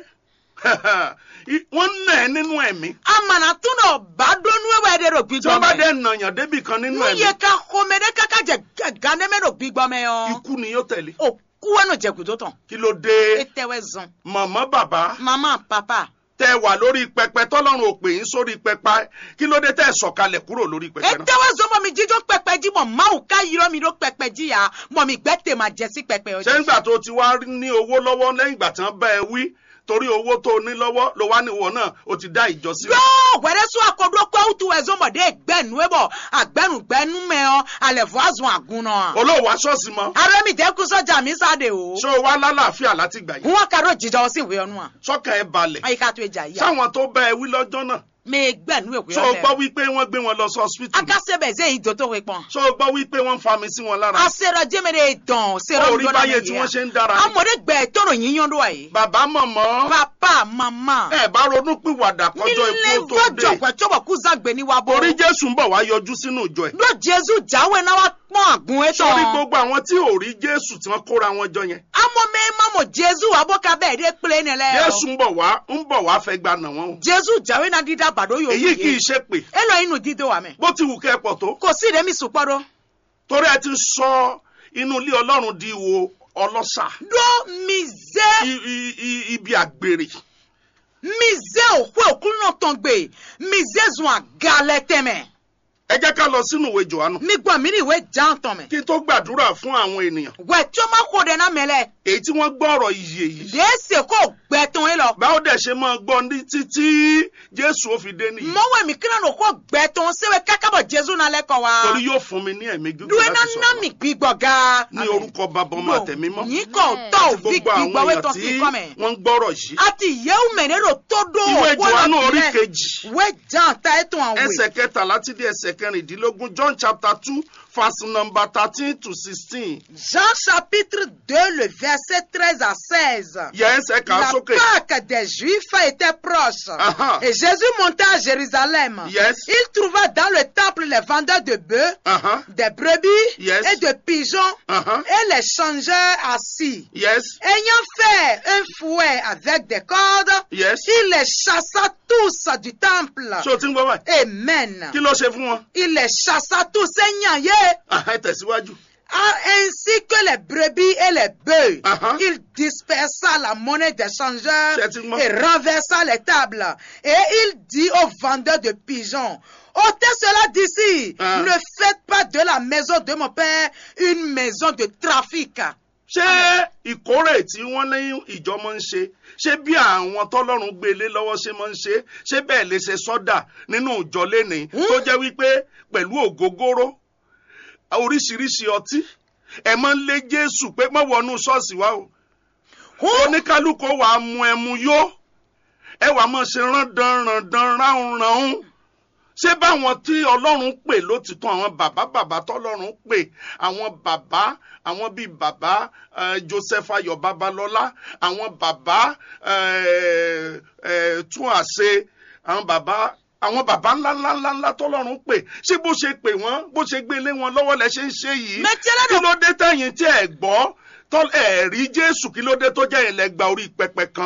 wọ́n nà ẹ́ nínú ẹ̀mí Amana tún nọ bá dónú ẹ̀wẹ̀ de do tí gbígbọ́ wọ́n bá mẹ́. dẹ̀ nà yàn débì kan nínú Nu ẹ̀mí yẹ ká xɔmɛdẹ́ kaka jẹ gánẹ́mẹ́ do gbígbọ́ mẹ́ yọ. ikú ni yóò tẹ̀lé O kúwẹ́ nù jẹ̀kùtò tán. kí ló dé E tẹ́wẹ́ zan. màmá bàbá Mama papa. tẹ wà lórí pẹpẹ tọ́lọ́run ò pè yín sórí pẹpẹ kí ló dé tẹ sọ̀kalẹ̀ kúrò lórí E pẹpẹ náà. tẹ́wẹ́ zan mọ̀ mi jíjọ́ pẹpẹ jí mọ̀ máwù ká yírọ́ mi ló pẹpẹ jí ya mọ̀ mi gbẹ́ tè máa jẹ sí pẹpẹ ọjọ́. ṣé ńgbà tó ti wá ní owó lọ́wọ́ lẹ́yìn ìgbà tí wọ́n bá ẹ wí torí owó tó ní lọ́wọ́ ló wá níwọ̀ náà ó ti dá ìjọ sílẹ̀. Yóò wẹ̀rẹ́ sún akọ̀dọ̀ pé ó tu ẹ̀zọ́ mọ̀dé gbẹ̀nu ẹ̀ bọ̀ àgbẹ̀nugbẹ̀nu mẹ́ ọ alẹ̀fọ́ àzùn àgùn náà. olóòwò aṣọ́ọ̀sì mọ́ Arẹ́mi dẹ́kun sọ́jà mi sáde o. ṣé o wá lálàáfíà láti gbà yìí Wọ́n kàró jíjọ sí ìwé ọ̀nù à. sọ́kàn ẹ balẹ̀ Àyíká tó ìjà yìí. sáwọn tó bá ẹ wí lọ́jọ́ náà Mi gbẹ̀nu ìwé ṣé o gbọ́ ọ̀fẹ́. wípé wọ́n gbé wọn lọ sí hospital Akásẹ́bẹ̀ zé ìjọ tó wé pọ̀n. ṣé o gbọ́ wípé wọ́n ń fami sí wọn lára Asẹ́rọ̀ jẹ́mẹ̀rẹ̀ dàn sẹ́rọ̀ orí báyé tí wọ́n ṣe ń dára ni. Amọ̀dé gbẹ̀ tọrọ yíyan ló wà yìí. bàbá mọ̀mọ́ Papa mama. ẹ bá ronú pìwàdà kọjọ́ Nílé ikú tó dé fọ́jọ̀ pẹ̀tọ́bọ̀ kú zàgbé ní wa bọ̀. orí jésù ń bọ̀ wá yọjú sínú ìjọ ẹ̀ Ló Jésù jáwé náà wá pọ́n àgùn ẹ̀ sórí tán. gbogbo àwọn tí ò rí jésù tí wọ́n kóra wọn jọ yẹn Amọ̀ mẹ́ mamọ̀ Jésù abọ́ka bẹ́ẹ̀ dé pélé ni lẹ́. jésù ń bọ̀ wá ń bọ̀ wá fẹ́ gba nà wọ́n o Jésù jáwé náà dídá bàdó yóò èyí kì í ṣe pé E lọ inú dídó wa mẹ́. bó ti wù kẹ́ ẹ pọ̀ tó Kò sí ìrẹ́mi sùpọ́dọ̀. torí ẹ ti sọ inú ilé ọlọ́run di wo ọlọ́ṣà Dó mi zẹ́ I- i- i- ibi àgbèrè mi zẹ́ òkú òkú náà tán gbé mi zẹ́ zùn àgàlẹ̀ tẹ̀mẹ̀. ẹ jẹ́ ká lọ sínú ìwé johannu Mi gbọ́ mi ní ìwé jàn tán mẹ́. kí n tó gbàdúrà fún àwọn ènìyàn Wẹ̀ tí ó máa kó dẹ̀ náà mẹ́lẹ̀. èyí tí wọ́n gbọ́ ọ̀rọ̀ ìyè yìí Dèésì kò gbẹ tán yín lọ. báwo dẹ̀ ṣe máa gbọ́ ní títí jésù ó fi dé nìyí Mọ̀wé mi kíran ló kó gbẹ tán sẹ́wẹ́ kákábọ̀ Jésù náà lẹ́kọ̀ọ́ wa. torí yóò fún mi ní ẹ̀mí gígùn Dúwẹ́ náà láti ná sọ̀rọ̀ mi gbígbọ̀ ga. ní orúkọ bàbá ọmọ àtẹ̀mímọ́ Yín kò tọ́ àti òfin gbogbo àwọn gbígbọ̀ wẹ́ èèyàn tán tí sí kọ́ mẹ́. wọ́n ń gbọ́rọ̀ yìí Àti ìyẹ́wù mẹ́rẹ́rò tó dó ìwé òkú johannu ọ̀nà orí tìrẹ. kejì Wẹ́ jàn ta ẹ̀ tún àwẹ̀. ẹsẹ̀ kẹtàlá ti di ẹsẹ̀ kẹrìndínlógún john chapter two verse number thirteen to sixteen Jean chapitre 2, le verset 13 à 16. yẹ ẹsẹ̀ kà á La sókè Pâque des Juifs était proche. Aha. Et Jésus monta à Jérusalem. Yes. Il trouva dans le temple les vendeurs de bœufs, Uh-huh. des brebis Yes. et de pigeons Uh-huh. et les changeurs assis. yes Ayant fait un fouet avec des cordes, yes il les chassa tous du temple. ṣé o ti ń gbọ́ báyìí Amen. kí ló ṣe fún wọn Il les chassa tous, Seigneur. Aha, ẹ tẹ̀síwájú Ah, ainsi que les brebis et les bœufs. Uh-huh. Il dispersa la monnaie des changeurs Effectivement. et renversa les tables. Et il dit aux vendeurs de pigeons, ôtez cela d'ici. Ah. Ne faites pas de la maison de mon père une maison de trafic. ṣé ìkórè tí wọ́n ní ìjọ máa ń ṣe ṣé bí àwọn tọ́lọ́run gbé lé lọ́wọ́ ṣe máa ń ṣe ṣé bẹ́ẹ̀ lè ṣe sọ́dà nínú ìjọ lénìí tó jẹ́ wípé pẹ̀lú ògógóró oríṣiríṣi ọtí ẹ máa ń lé jésù pé má wọnú ṣọ́ọ̀ṣì wa o oníkálukú wàá mu ẹmu yó ẹ wàá máa ṣe rándan rándan ráhùn ráhùn ṣé báwọn tí ọlọ́run pè lótìtọ́ àwọn bàbá bàbá tọ́lọ́run pè àwọn bàbá àwọn bíi bàbá eh, joseph ayọ̀ babalọ́lá àwọn bàbá eh, eh, tún àṣe àwọn bàbá àwọn bàbá ńlá ńlá ńlá ńlá tọ́lọ́run pè ṣé bó ṣe pè wọ́n bó ṣe gbé lé wọn lọ́wọ́ lẹ ṣe ń ṣe yìí Mais tiens, là, kí ló dé tẹ̀yìn tí ẹ̀ gbọ́ tọ́ ẹ̀ rí jésù kí ló dé tó jẹ́ ìlẹ́gba orí pẹpẹ kan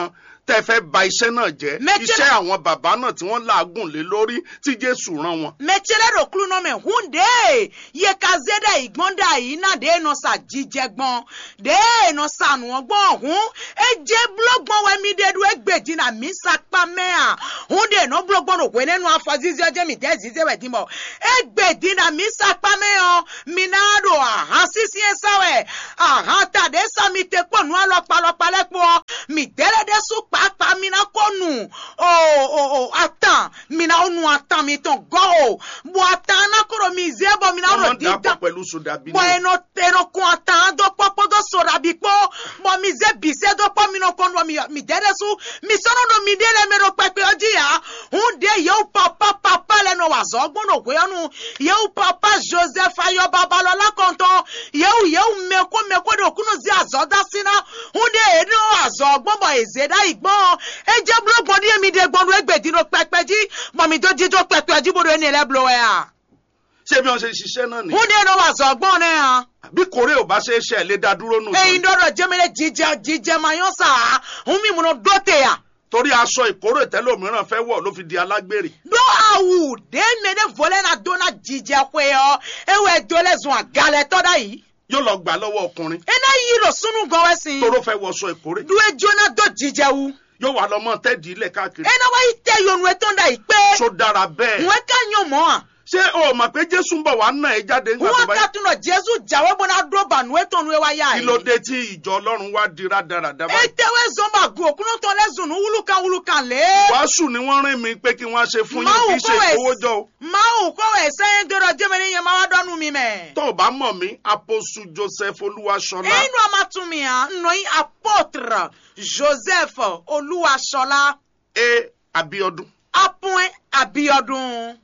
tẹ́ fẹ́ ba iṣẹ́ náà jẹ́ Mẹ́tẹ́lẹ̀- iṣẹ́ àwọn bàbá náà tí wọ́n làágùn lé lórí tí jésù rán wọn. metsele ɖo klu nɔ mɛ hun de ye kaze ɖe igbɔn da yi na de nɔ sa dzidze gbɔn de nɔ sa nuɔ gbɔn hun edze blo gbɔn wɛ mi de do egbe di na mi sa kpa mɛa hun de nɔ blo gbɔn do hoe ne nu afɔ zizi ɔdze mi de zizi wɛ di mɔ egbe di na mi sa kpa mɛa mi na do aha sisi esawɛ aha ta de sa mi te kpɔ nu alɔkpalɔkpa lɛ kpɔ mi dɛlɛ de su kpakpa mi na kɔ nu o o o atan mi na o nu atan mi tɔn gɔ o bɔn atan na kɔrɔ mi ze bɔ mi na wọ́n máa rɔ ń di dàpọ̀ dan pẹ̀lú sódàbí bɔn náà. eno eno kun atan do kpɔkpɔ do sora bi kpɔ bɔn mi ze bise do kpɔ mi na kɔ nu mi mi dɛ de su mi sɔnɔ do mi de le mi do pɛpɛ ɔdzi ya hun de yewu papa papa lɛ nɔ wa zɔ gbɔn do goyɔnu yewu papa joseph ayɔ babalɔla kɔntɔn yewu yewu meko meko de okunu zi azɔ da si na hun de eno azɔ gbɔn bɔn eze da yi gbɔn edze blo gbɔn di emi de gbɔn do egbedi do pɛpɛ dzi bɔn mi do dzi do pɛpɛ dzi bo do ene lɛ blo ya ṣé bí wọ́n ṣe ṣiṣẹ́ náà nìyẹn. hun de no wa zɔ gbɔn ne ya bí kórè ò bá ṣe é ṣe ẹ̀ lé dá dúró nù. eyin dɔdɔ jɛmɛlɛ jijɛ jijɛ ma yɔn sa hun mi mun do te ya torí aṣọ ìkórè tẹ́lẹ̀ òmíràn fẹ́ wọ̀ ló fi di alágbèrè. do awu de me ne vɔlɛ na do na jijɛ koe yɔ ewɛ do lɛ zɔn agalɛ tɔ da yi yóò lọ gbà lọ́wọ́ ọkùnrin ena yi do sunu gɔwɛ si tóró fẹ́ wọṣọ ìkórè do edzo na do jijɛ wu yóò wà lọ́mọ tẹ́ẹ̀dì ilẹ̀ káàkiri. ena wa yi tɛ yonu etɔn da yi pe so dára bẹ́ẹ̀. ŋun ka nyɔ mɔ a ṣé o mọ̀ pé jésù ń bọ̀ wá náà ẹ jáde nígbà tó ŋun bá ka yẹ. tun nɔ jesu jawe bɔna do ba nu etɔn nu ye wa ya kí yi ló dé tí ìjọ ọlọ́run wá di rádaràda báyìí. etewe zɔnba gu okunu tɔn lɛ zunu wulukan wulukan le wàásù ni wọ́n rìn mí pé kí wọ́n á ṣe fún yín Máa kì wù í ṣe kó wẹ̀- ìkówójọ o. mawu kɔwɛ sɛyin dɔrɔ jɛmɛni yɛ ma wa dɔnu mi mɛ. tó o bá mọ̀ mí aposu joseph olúwaṣọlá Einu amatumia nnoyi apôtre Joseph Olúwaṣọlá e abiodun Apun Abiodun.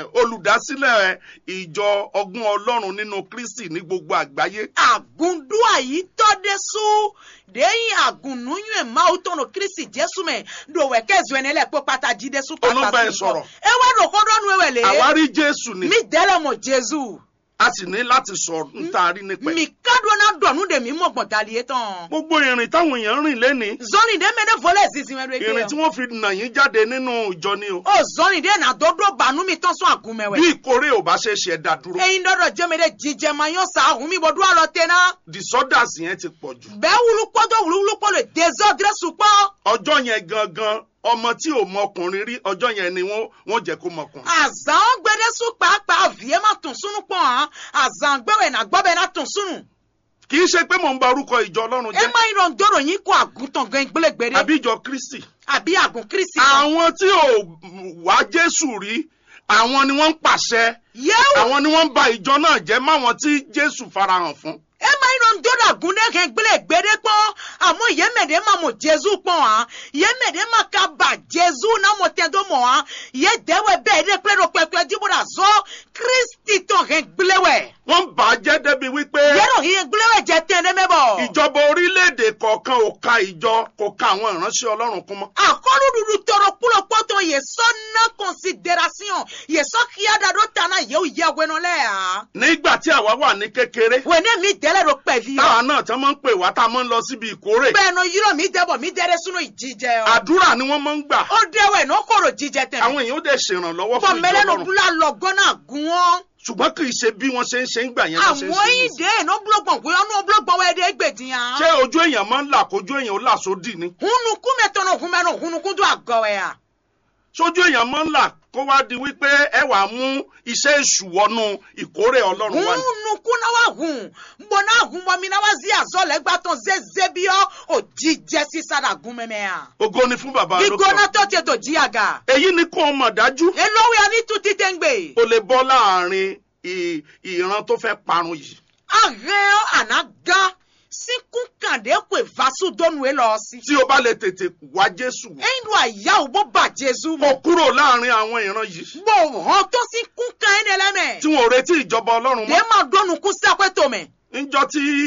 olùdásílẹ̀ ìjọ ọgbọ́n ọlọ́run nínú kristi ní gbogbo àgbáyé Agundua yi tɔde su deyin agununyu emawu tɔnu Kristi Jesu mɛ dowɛ kɛzu ene lɛ kpɔ pata jide su Olóńgbà ẹ sọ̀rọ̀. Ewa do kɔdɔnu ewɛ le. àwárí jésù ni Mi dɛlɛ mɔ Jesu. a sì ní láti sọ ntaari nípa ẹ̀. Mi kadɔ na dɔnu de mi mɔ gbɔdali ye tɔn. gbogbo ìrìn táwọn èèyàn rìn lénìí Zɔni de mɛ ne vɔlɛ zizi mɛ do eke ìrìn tí yɔ. wọ́n fi nà yín jáde nínú ìjọ ni o O zɔni de na dodo banu mi tɔn sɔn agumɛ bí wɛ. ìkórè ò bá ṣe é ṣe ẹ̀dá dúró eyin dɔdɔ jɛmɛ de jijɛma yɔ sa ahun mi bɔ du alɔ tena disorders yẹn ti pọ̀ jù bɛɛ wulu kpɔdɔ wulu wulu kpɔ le désordre sukpɔ ọjọ́ yẹn gangan ọmọ tí ò mọ ọkùnrin rí ọjọ́ yẹn ni wọ́n wọ́n jẹ́ kó mọ ọkùnrin. azãn gbɛdɛ su kpakpa vie ma tun sunu kpɔn hã azãn gbɛwɛ na gbɔ bɛ na tun sunu kì í ṣe pé mò ń ba orúkọ ìjọ ọlọ́run e jẹ́ ma yi dɔn dɔrɔ yin ko aguntɔn gɛn gbɛlɛgbɛde àbí ìjọ kristi. àbí agun kristi kan àwọn tí ò wá jésù rí àwọn ni wọ́n ń pàṣẹ yewu àwọn ni wọ́n ń ba ìjọ náà jẹ́ máwọn tí jésù farahàn fún. e ma yi dɔn dɔrɔ agun ne gɛn gbɛlɛgbɛde kpɔn àmɔ yemɛde ma mɔ jesu kpɔn hã yemɛde ma ka ba jesu na mɔ tɛ do mɔ hã ye dɛwɛ bɛɛ de kple do kpɛkpɛ dibo da zɔ kristi tɔn gɛn gbɛlɛwɛ. wọ́n bà á jẹ́ débi wípé yẹ́rọ yìí gbúlẹ̀wẹ̀ jẹ́ tẹ́ ẹ mẹ́bọ̀. ìjọba orílẹ̀-èdè kọ̀ọ̀kan ò ka ìjọ kò ka àwọn ìránṣẹ́ ọlọ́run kún mọ́. àkọlù dúdú tọrọ kúlò pọ́tọ̀ yẹ sọ ná consideration yẹ sọ kíáda ló ta náà yẹ ó yẹ wẹnu lẹ́yà. nígbà tí àwa wà ní kékeré wẹ́nẹ́ mi dẹ́lẹ̀ ló pẹ̀ fi táwa yọ. náà tán máa ń pè wá tá a máa ń lọ síbi ìkórè bẹ́ẹ̀ náà yírọ̀ mi dẹ́bọ̀ mi dẹ́rẹ́ sínú ìjíjẹ ọ. àdúrà ni wọ́n máa ń gbà ó dẹ́wẹ̀ náà kòrò jíjẹ tẹ̀. àwọn èèyàn ó dẹ̀ ṣèrànlọ́wọ́ bọ̀ fún ìjọ mẹ́lẹ́ ló ọlọ́run búlá lọ gánà gún wọn. ṣùgbọ́n kì í ṣe bí wọ́n ṣe ń ṣe ń gbà yẹn ló ṣe ń àwọn ṣe yìí nísìnyí. dé iná búlọ̀gbọ̀n pé ọ̀nà búlọ̀gbọ̀n wẹ̀ dé gbèdìyàn. ṣé ojú èèyàn máa ń là kójú èèyàn ó là sódì ni hunuku mẹ́tọ́nà hunmẹ́nà hunukun tó àgọ́ ẹ̀ à. sójú èèyàn máa ń là kó wá di wípé ẹ wàá mú iṣẹ́ èṣù wọnú ìkórè ọlọ́run wá ní. hunuku na wa hun mbọ na hun bọ mi na wa zi azọ lẹ gbatọ zeze bi ọ o jíjẹ sísá gun mẹmẹ a. ògo ni fún bàbá gbígbóná lókè tó ti tó jí àga. èyí ni kó o mọ̀ dájú elówó ya ní tu títẹ̀ ń gbè. o lè bọ́ láàrin ì- ìran tó fẹ́ parun yìí ahẹ́ àná gan síkún kàndé kò vasu dónú ẹ lọ sí. tí o bá lè tètè wá jésù ẹyin ló àyà ò bó bà jésù kó mọ. kúrò láàrin àwọn ìran yìí bó hàn tó síkún kan ẹ ní ẹlẹ́mẹ̀. tí wọn ò retí ìjọba ọlọ́run dé mọ́ máa dónú kú sí àpẹtọ mẹ. níjọ́ tí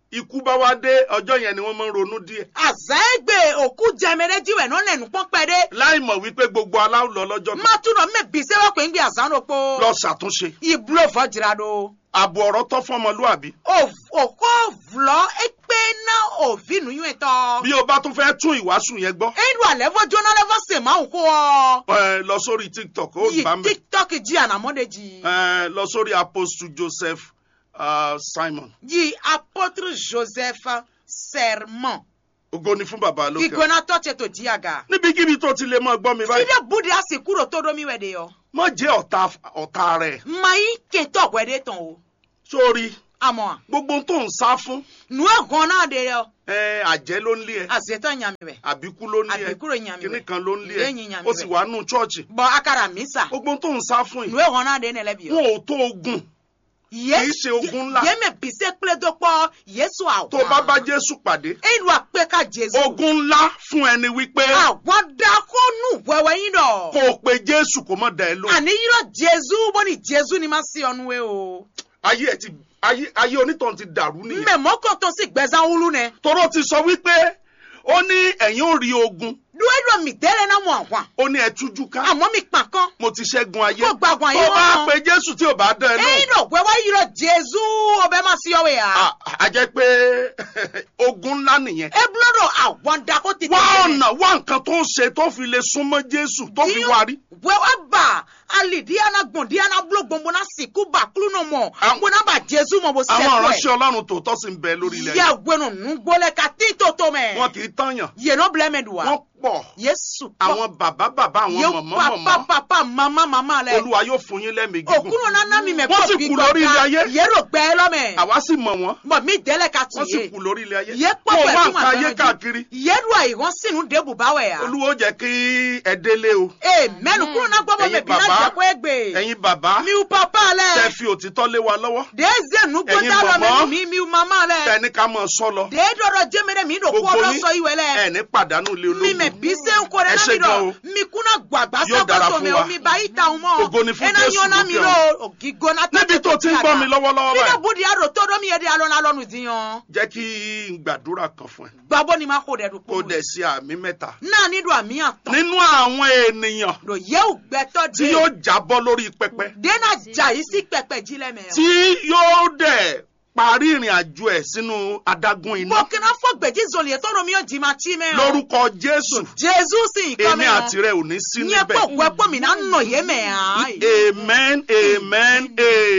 ikú bá wá dé ọjọ́ yẹn ni wọ́n máa ń ronú díẹ̀ azɛgbe òkú jɛmɛrɛ diwɛ n'o nɛnu kpɔnkpɛ de láì mọ̀ wípé gbogbo aláwọ̀ lọ lọ́jọ́ kan matu nɔ mɛ bise wa kò ń gbé azan do kpo lọ ṣàtúnṣe iblo fɔ jira do ààbò ọ̀rọ̀ tọ́ fọmọlúàbí o o ko vlɔ ekpe na ovi nu yue tɔ bí o bá tún fẹ́ tún ìwàásù yẹn gbọ́ eyi do alɛ fɔ jona lɛ fɔ sèma wò kó ọ ẹ, lọ sórí tiktok ó yi bá mi tiktok jí anamɔ de jí ẹ, lọ sórí apostle joseph uh, simon yi apôtre joseph sermon ògo ni fún bàbá lókè igbona tɔ tse to di aga níbikíbi tó ti lè máa gbọ́ mi báyìí fide budi asi kúrò tó domi wɛ de yɔ má jẹ́ ọ̀tá ọ̀tá rẹ̀ mayi kentɔ wɛ de tɔn o sórí amɔ gbogbo ohun tó ń sá fún nu egan na de yɔ ẹ, àjẹ́ ló ń lé ẹ azetɔ nyami wɛ àbíkú ló ń lé ẹ Àbíkú ló ń yàn mí kíní wẹ̀. kan ló ń lé Ìyẹn ẹ yàn mí ó sì wẹ̀. wà nù chọ́ọ̀chì bɔn akara misa gbogbo ohun tó ń sá fún nu yìí egan na de ne lɛ bi yɔ wọn ò tó ogun ye kì í ṣe ogun ńlá. yémɛ bise kple do kpɔ yesu awa tó bá bá jésù pàdé eyi do akpe ka jesu ogun ńlá fún ẹni wípé àwọn dako nu wɛwɛ yin dɔ kó o pe jésù kó má da ẹ lóhùn ani yirɔ jesu bɔ ni jesu ni ma si ɔnu ye o ayé ẹ ti ayé ayé onítàn ti dàrú nìyẹn mbɛ mɔkɔ tó si gbɛzan wulu nɛ tọrọ ti sọ wípé ó ní ẹ̀yin ò rí ogun duwe do mi dɛlɛ na mu àwọn ó ní ẹ tújú ká àmọ́ mi kpan kan mo ti ṣẹ́gun ayé kó gbàgbọ́n tó ayé bá wọn pe jésù tí ò bá dá ẹ eyi lóhùn do wɛwɛ yirɔ jesu o bɛ ma si ɔwɛ ya a- a jẹ́ pé ogun ńlá nìyẹn ebulo do àwọn dako ti wá ọ̀nà wá nǹkan tó ń ṣe tó fi lè súnmọ́ jésù tó fi wá rí wɛwɛ ba ali diana gbɔn diana bulo gbɔngbɔn na siku ba kulu nɔ mɔ Àwọn- gbɔna ba jesu mɔ bo àwọn sɛkɔɛ ìránṣẹ́ ọlọ́run tòótọ́ sì ń bẹ lórí ilẹ̀ yìí yẹ gbɛnu nugbɔlɛ ka ti to to wọn mɛ kì í tànyàn yeno bilɛ mɛ do wa wọ́n pọ̀ yesu àwọn bàbá bàbá àwọn ye mọ̀mọ́ papa mọ̀mọ́ papa mama mama lɛ olúwa yóò fún yín lẹ́mìí gígùn okunu nana mi mɛ Wọ́n sì kú lórí ilé ayé. yero gbɛ lɔ mɛ àwa sì mọ̀ wọ́n bɔn mi dɛlɛ ka wọ́n ti sì ye kú lórí ilé ayé ye wọ́n kpɔkpɔ wá ɛfuma nǹkan ayé káàkiri yedu ayi wɔn sinu debu ba wɛ ya olúwa ó jẹ́ kí ẹ délé o ee mɛnu kunu na gbɔbɔ mɛ Ẹ̀yin bi na bàbá, jɛ ko egbe ẹ̀yin bàbá miu papa tẹ lɛ fi òtítọ́ lé wa lọ́wọ́ deze nugbota Ẹ̀yin lɔ mɛ mọ̀mọ́, mi miu mama tẹ lɛ ní ká mọ̀ sọ́ lọ de dɔdɔ jɛmɛ dɛ mi do Gbogbo kɔ dɔ yín, sɔ iwɛ lɛ ẹ ní pàdánù ilé mi mɛ ológun bise nko Ẹ dɛ na ṣé mi gan o. dɔ mi kuna gbagba Yóò dára sɛkɔtɔ fún mɛ wa. omi ba yi ta hun mɔ Ògo ni fún ena Jésù nyɔ na mi lókè lo gigona níbi tó ti ń gbọ́ mi lọ́wọ́lọ́wọ́ fide báyìí budi aro tó dɔ mi yɛ de alɔ na lɔnu diyan jẹ́ kí n gbàdúrà kan fún ẹ gbabɔ ni ma ko dɛ do kó kunu dẹ̀ sí àmì mẹ́ta naani do ami atɔ nínú àwọn ènìyàn do yewu gbɛtɔ tí de yóò jábọ́ lórí pẹpẹ dena ja yi si pɛpɛ ji lɛ mɛ tí yóò dẹ̀ parí ìrìn àjò ẹ̀ sínú adágún iná bɔkina fɔ gbɛji zoli yɛ tɔnɔ mi yɔ jima ti mɛ lórúkɔ jésù jesu si ikɔ èmi mɛ àti rẹ ò ní sí nyɛ níbẹ̀ kpɔ gbɛkpɔ mi na nɔ ye mɛ yan amen amen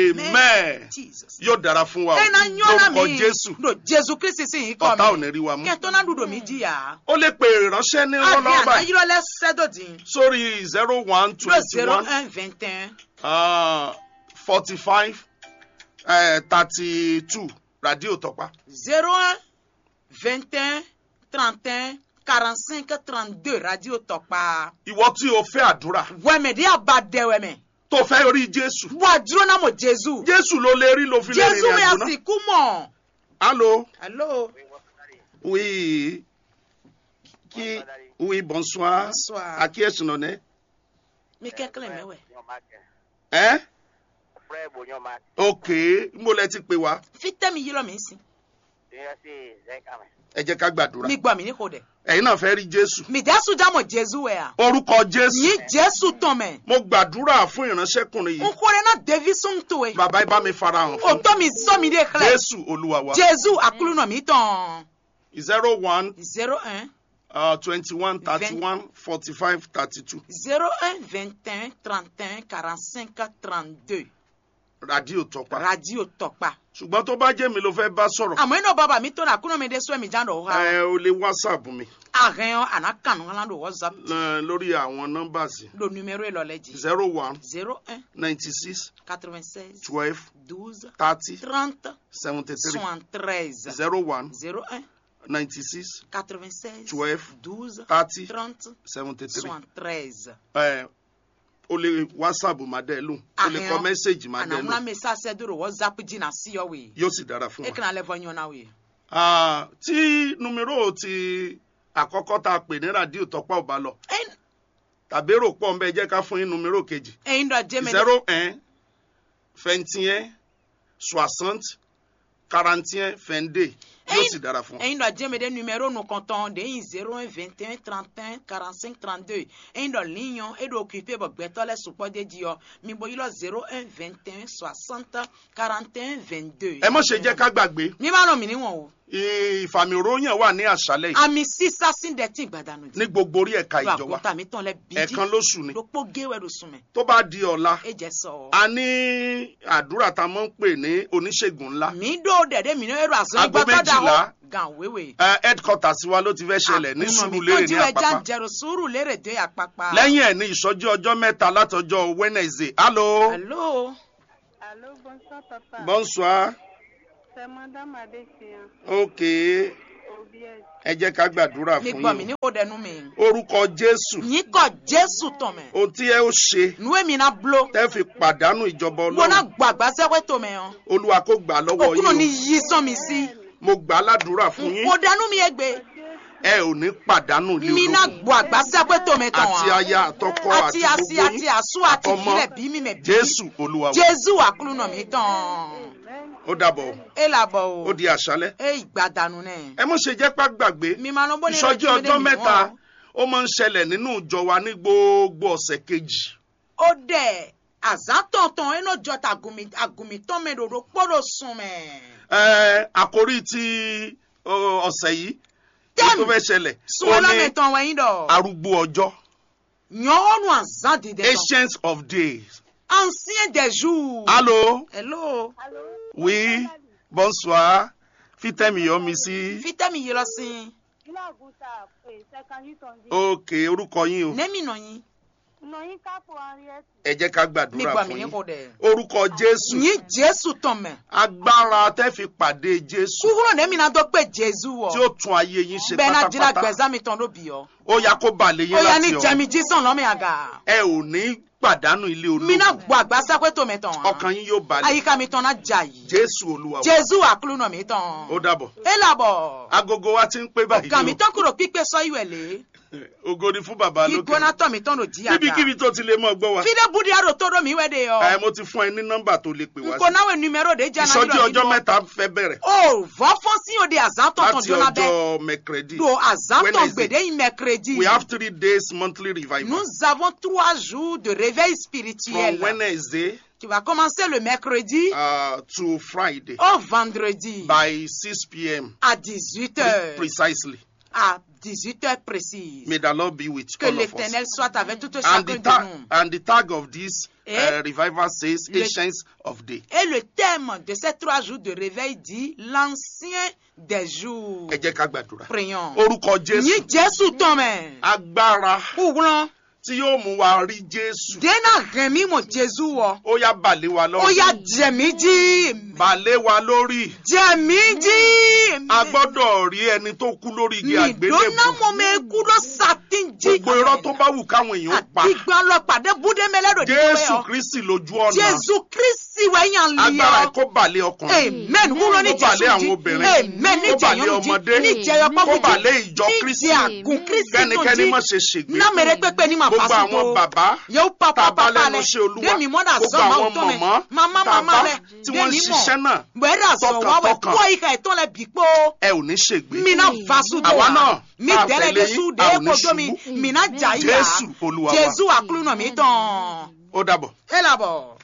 amen jesus yóò dára fún wa o ena nyɔna lórúkọ mi jésù do jesu kristi si ikɔ ọ̀tá ò ní mɛ rí wa mú kɛtɔ na dudo mi ji ya ó lè pe ìránṣẹ́ ní adi lọ́wọ́ ana báyìí yirɔ lɛ sɛdo di sórí zero one do twenty zero one un vingt un forty five thirty two radio tọpa zero un vingt un trente un quarante cinq trente deux radio tɔkpa ìwọ tí o fẹ́ àdúrà wɛmɛ de aba dɛ wɛmɛ tó fẹ́ rí jésù wa dúró na mo jesu jésù ló lè rí ló fi lè jesu rìnrìn mi àjò náà asiku mɔ allo allo oui qui oui bonsoir Bonsoir. à qui est-ce nom né mi kɛkɛlɛ mɛ wɛ hein frère Bonyoma, ok mo lẹ ti pè wá fitɛ mi yirɔ mi si ìyẹn sì zẹ́kàmẹ́. ẹ jẹ́ ká gbàdúrà mi gbɔ mi ní ko dɛ ẹ̀yin náà fẹ́ rí jésù mi jesu já mo jesu wɛ ya orúkọ jésù yìí jesu tɔn mɛ mo gbàdúrà fún ìránṣẹ́kùnrin n yìí kore na devi sun to ye bàbá ibà mi farahàn o fún tɔ mi sɔ mi de xlɛ jésù olúwa wa jesu akulu nɔ mi tɔn zero one zero un uh, twenty one thirty one forty five thirty two zero un vingt un trente un quarante cinq trente deux radio tọpa radio tɔkpa ṣùgbọ́n tó bá jẹ́ mi ló fẹ́ bá sọ̀rọ̀ àmọ́ iná bàbá mi tó na kúnú mi dé sọ mi jáde ọ̀hún ẹ o lè whatsapp mi àhẹ́n àná kànú ńlá ló whatsapp lọ- lórí àwọn nọ́mbà sí lo numéro ìlọlẹ̀ jì zero one zero un ninety six quatre vingt seize twelve douze thirty trente seventy three soixante treize zero one zero un ninety six quatre vingt seize twelve douze thirty trente seventy three soixante treize ẹ o lè whatsapp máa dẹ́ lóhùn o lè kọ Ahẹ́n. mẹ́sẹ̀gì máa dẹ́ àná ńlá lóhùn mi sá dúró whatsapp jìnnà sí ọ wèé yóò sì dára fún e wa. kana lẹ fọ yín náà wèé. Ah, tí numero ti àkọ́kọ́ tá a pè ní rádíò tọ́pọ̀ ọba lọ tàbí èrò pọ̀ nbẹ jẹ́ ká fún yín numero kejì ẹyin dọ jẹ́ mi zero un vingt et un soixante quarante et un vingt deux yóò sì dára fún ọ. ẹyin dɔ jẹ́mi de numéro nu kɔntɔn de yin zero un vingt un trente un quarante cinq trente deux ẹyin dɔ liyan e do occupé bɔ gbɛtɔ lɛ supɔ de di yɔ mi bo yi lɔ zero un vingt un soixante quarante un vingt deux. ẹ mọ̀ ṣe jẹ́ ká gbàgbé mi b'a lọ mi ni wọn o ìfàmìròyìn wà ní àṣálẹ̀ yìí ami sisa sin dɛ ti gbadanu di ní gbogbo orí ẹ̀ka do ìjọba agota mi tɔn lɛ bidi ẹ̀ẹ̀kan lóṣù ni do kpɔ gewɛ do sunmɛ tó bá di ọ̀la e jɛ sɔ. a ní àdúrà tá a máa ń pè ní oníṣègùn ńlá mi do dɛde mi ne do azɔn Aago gbɔtɔ da méjìlá. hɔ gan wewe. Ẹ, headquarters wa ló ti fẹ́ ṣẹlẹ̀ ní Sùúrùlérè ní Àpápá jẹrù sùúrù lérè dé àpapà. lẹ́yìn ẹ̀ ní ìsọjí ọjọ́ mẹ́ta látọjọ́ Wednesday hello Allô? Allô, bonsoir papa. bonsoir C'est madame Adéfian, ok Obiès. ẹ jẹ́ ká gbàdúrà mi fún gbọ́ mi yín ní kò dẹnu mi. orúkọ Jésù yín kọ jésù tán mẹ. ohun tí ẹ ó ṣe nuwe mi na blo. tẹ́ fi pàdánù ìjọba wọn náà Ọlọ́run gbàgbá sẹ́wẹ́ tó mẹ hàn. Olúwa kó gbà á lọ́wọ́ òkúrò ní yín yí sán mi sí. o mo gbà á ládùúrà fún yín kò dẹnu mi yẹ gbé. ẹ ò ní pàdánù ilé mi náà ológun gbọ́ àgbá sẹ́wẹ́ tó mẹ tán àti aya àtọkọ àti àti àti gbogbo àti yín àsú àti àtọmọ ìbílẹ̀ bí mi mẹ bí. Jésù Olúwa wa jésù àkúrú nà mí tán. ó dàbọ̀ ẹ làbọ̀ o. ó di àṣálẹ́ ẹ ìgbàdànù náà. ẹ mọ̀ ṣe jẹ́ pá gbàgbé mi máa lọ bọ́ ní ìsọjí ọjọ́ mẹ́ta ó máa ń ṣẹlẹ̀ nínú ìjọ wa ní gbogbo ọ̀sẹ̀ kejì ó dẹ̀ àzátọ̀tàn ẹnu jọta àgùnmítàn mẹ́rọ̀rọ̀ pọ̀rọ̀ sùn mẹ́. Ẹ, àkórí ti ọ, ọ̀sẹ̀ yìí Tẹ́mi. tó fẹ́ ṣẹlẹ̀ sùn ó ní ọlọ́mẹ̀tàn wẹ̀yìn dọ̀. arúgbó ọjọ́ yan ọ̀nù àzá dìde tán. ancients of days. ancien des jours. Allô hello. Allô? oui bonsoir fitẹ́mi yọ mi sí fitẹ́mi yìí lọ sí. Ilé àgùntà pé ṣẹ́kànjú tàn jí. òkè orúkọ yín o nẹ́mì nà yín. Nọ̀yìn kápò Henriette. ẹ jẹ́ ká mi gbàdúrà gbọ́ mi fún ní yín kò dẹ̀. orúkọ Jésù yín jésù tán mẹ́. agbára tẹ́ fi pàdé Jésù kúkúrò nẹ́mì náà tó pé jésù wọ̀. tí ó tún ayé yín ṣe bẹ́ẹ̀ náà jìnnà pátápátá gbẹ̀zá mi tán ló bì ọ́. ó yá kó balẹ̀ ó yín yà ní láti jẹ́mi ọ̀run jísàn lọ́mọ àgà. ẹ ò ní pàdánù ilé mi náà ológun gbọ́ àgbà sẹ́pẹ́ tó mẹ́ tán. ọkàn yín yóò balẹ̀ àyíká mi tán náà jà yìí. Jésù Olúwa wa jésù àkúrú nà mí tán. ó dàbọ̀ ẹ làbọ̀. agogo wa ti ń pé báyìí ọ̀gá mi o tán kúrò pípé sọ ìwẹ̀ lé. ògo ni fún bàbá lókè ìgbóná tọ̀ mi tán ló jí àga. níbikíbi tó ti lè mọ gbọ́ wa fide budi aro tó dó mi wẹ́ de yọ. ẹ mo ti fún ẹ ní nọ́mbà tó lè pè wá nko sí náwó numero de jana ìsọjí ọjọ́ mẹ́ta fẹ́ bẹ̀rẹ̀ o vọ́ fọ́n sí òde àzántọ̀tàn láti jóná bẹ́ẹ̀. ọjọ́ mẹ́kẹrẹ́dì do àzántọ̀ Wednesday. gbèdé yìí mercredi. we have three days monthly revival nous avons trois jours de réveil from spirituel. Wednesday qui va commencer le mercredi uh, to Friday au vendredi by 6 p.m. à 18 pre- heures. precisely à 18 heures précises. may the Lord be with que all of us l'éternel soit avec tout and chacun the, de tag, nous. and the tag of this Et uh, revival says le- Ancients of Day Et le thème de ces trois jours de réveil dit l'ancien des jours. ẹ jẹ́ ká gbàdúrà Prions. orúkọ Jésù Yín Jésù tán mẹ́. agbára Kúrán. tí yóò mú wa rí Jésù Dénà rẹ̀ mí mọ̀ Jésù wọ̀. ó yá balẹ̀ wa Ó lọ́rùn yá jẹ̀mí jí. balẹ̀ wa lórí Jẹ̀mí jí. a gbọ́dọ̀ rí ẹni tó kú lórí igi Mi dóná àgbélébùú mọ̀ mẹ́ kúrò sàtín jí. gbogbo irọ́ tó bá wù káwọn èèyàn pa Àdìgbà lọ pàdé búdé mẹ́lẹ́dọ̀ Jésù Kristi lójú ọ̀nà Jésù Kristi wẹ̀yàn lé agbára ọ. kó balẹ̀ ọkùnrin Amen. Wúlò ní kó balẹ̀ Jésù àwọn jí. obìnrin Amen. Ní kó balẹ̀ jẹ̀yọ́ ọmọdé jí. Ní jẹ̀yọ́ kó pọ́pọ́ balẹ̀ ìjọ Ní Kristi jẹ̀ àgùn Kristi tó kẹ́nikẹ́ni jí. má ṣe ṣègbé Ná mèrè pépé ní màá gbogbo fásitì àwọn bàbá yóò pa tá a pa bá pa lẹ́nu lẹ iṣẹ́ Olúwa dèmi mọ́dà gbogbo sọ máa àwọn tó mẹ mọ̀mọ́ mama tá a mama bá lẹ tí wọ́n ń dèmi ṣiṣẹ́ mọ̀ náà gbẹ́dà sọ wá wẹ̀ tọkàntọkàn. kó ìka ìtọ́ lẹ bí pé ẹ ò ní ṣègbé mina fasu dé Àwa náà mi tá a dẹ́lẹ̀ tẹ̀lé de su yín, dé a ò ní kojú mi ṣubú. mina jà yà Jésù Olúwa wa. Jésù àkúrú nà mí tán ó dàbọ̀. ẹ làbọ̀.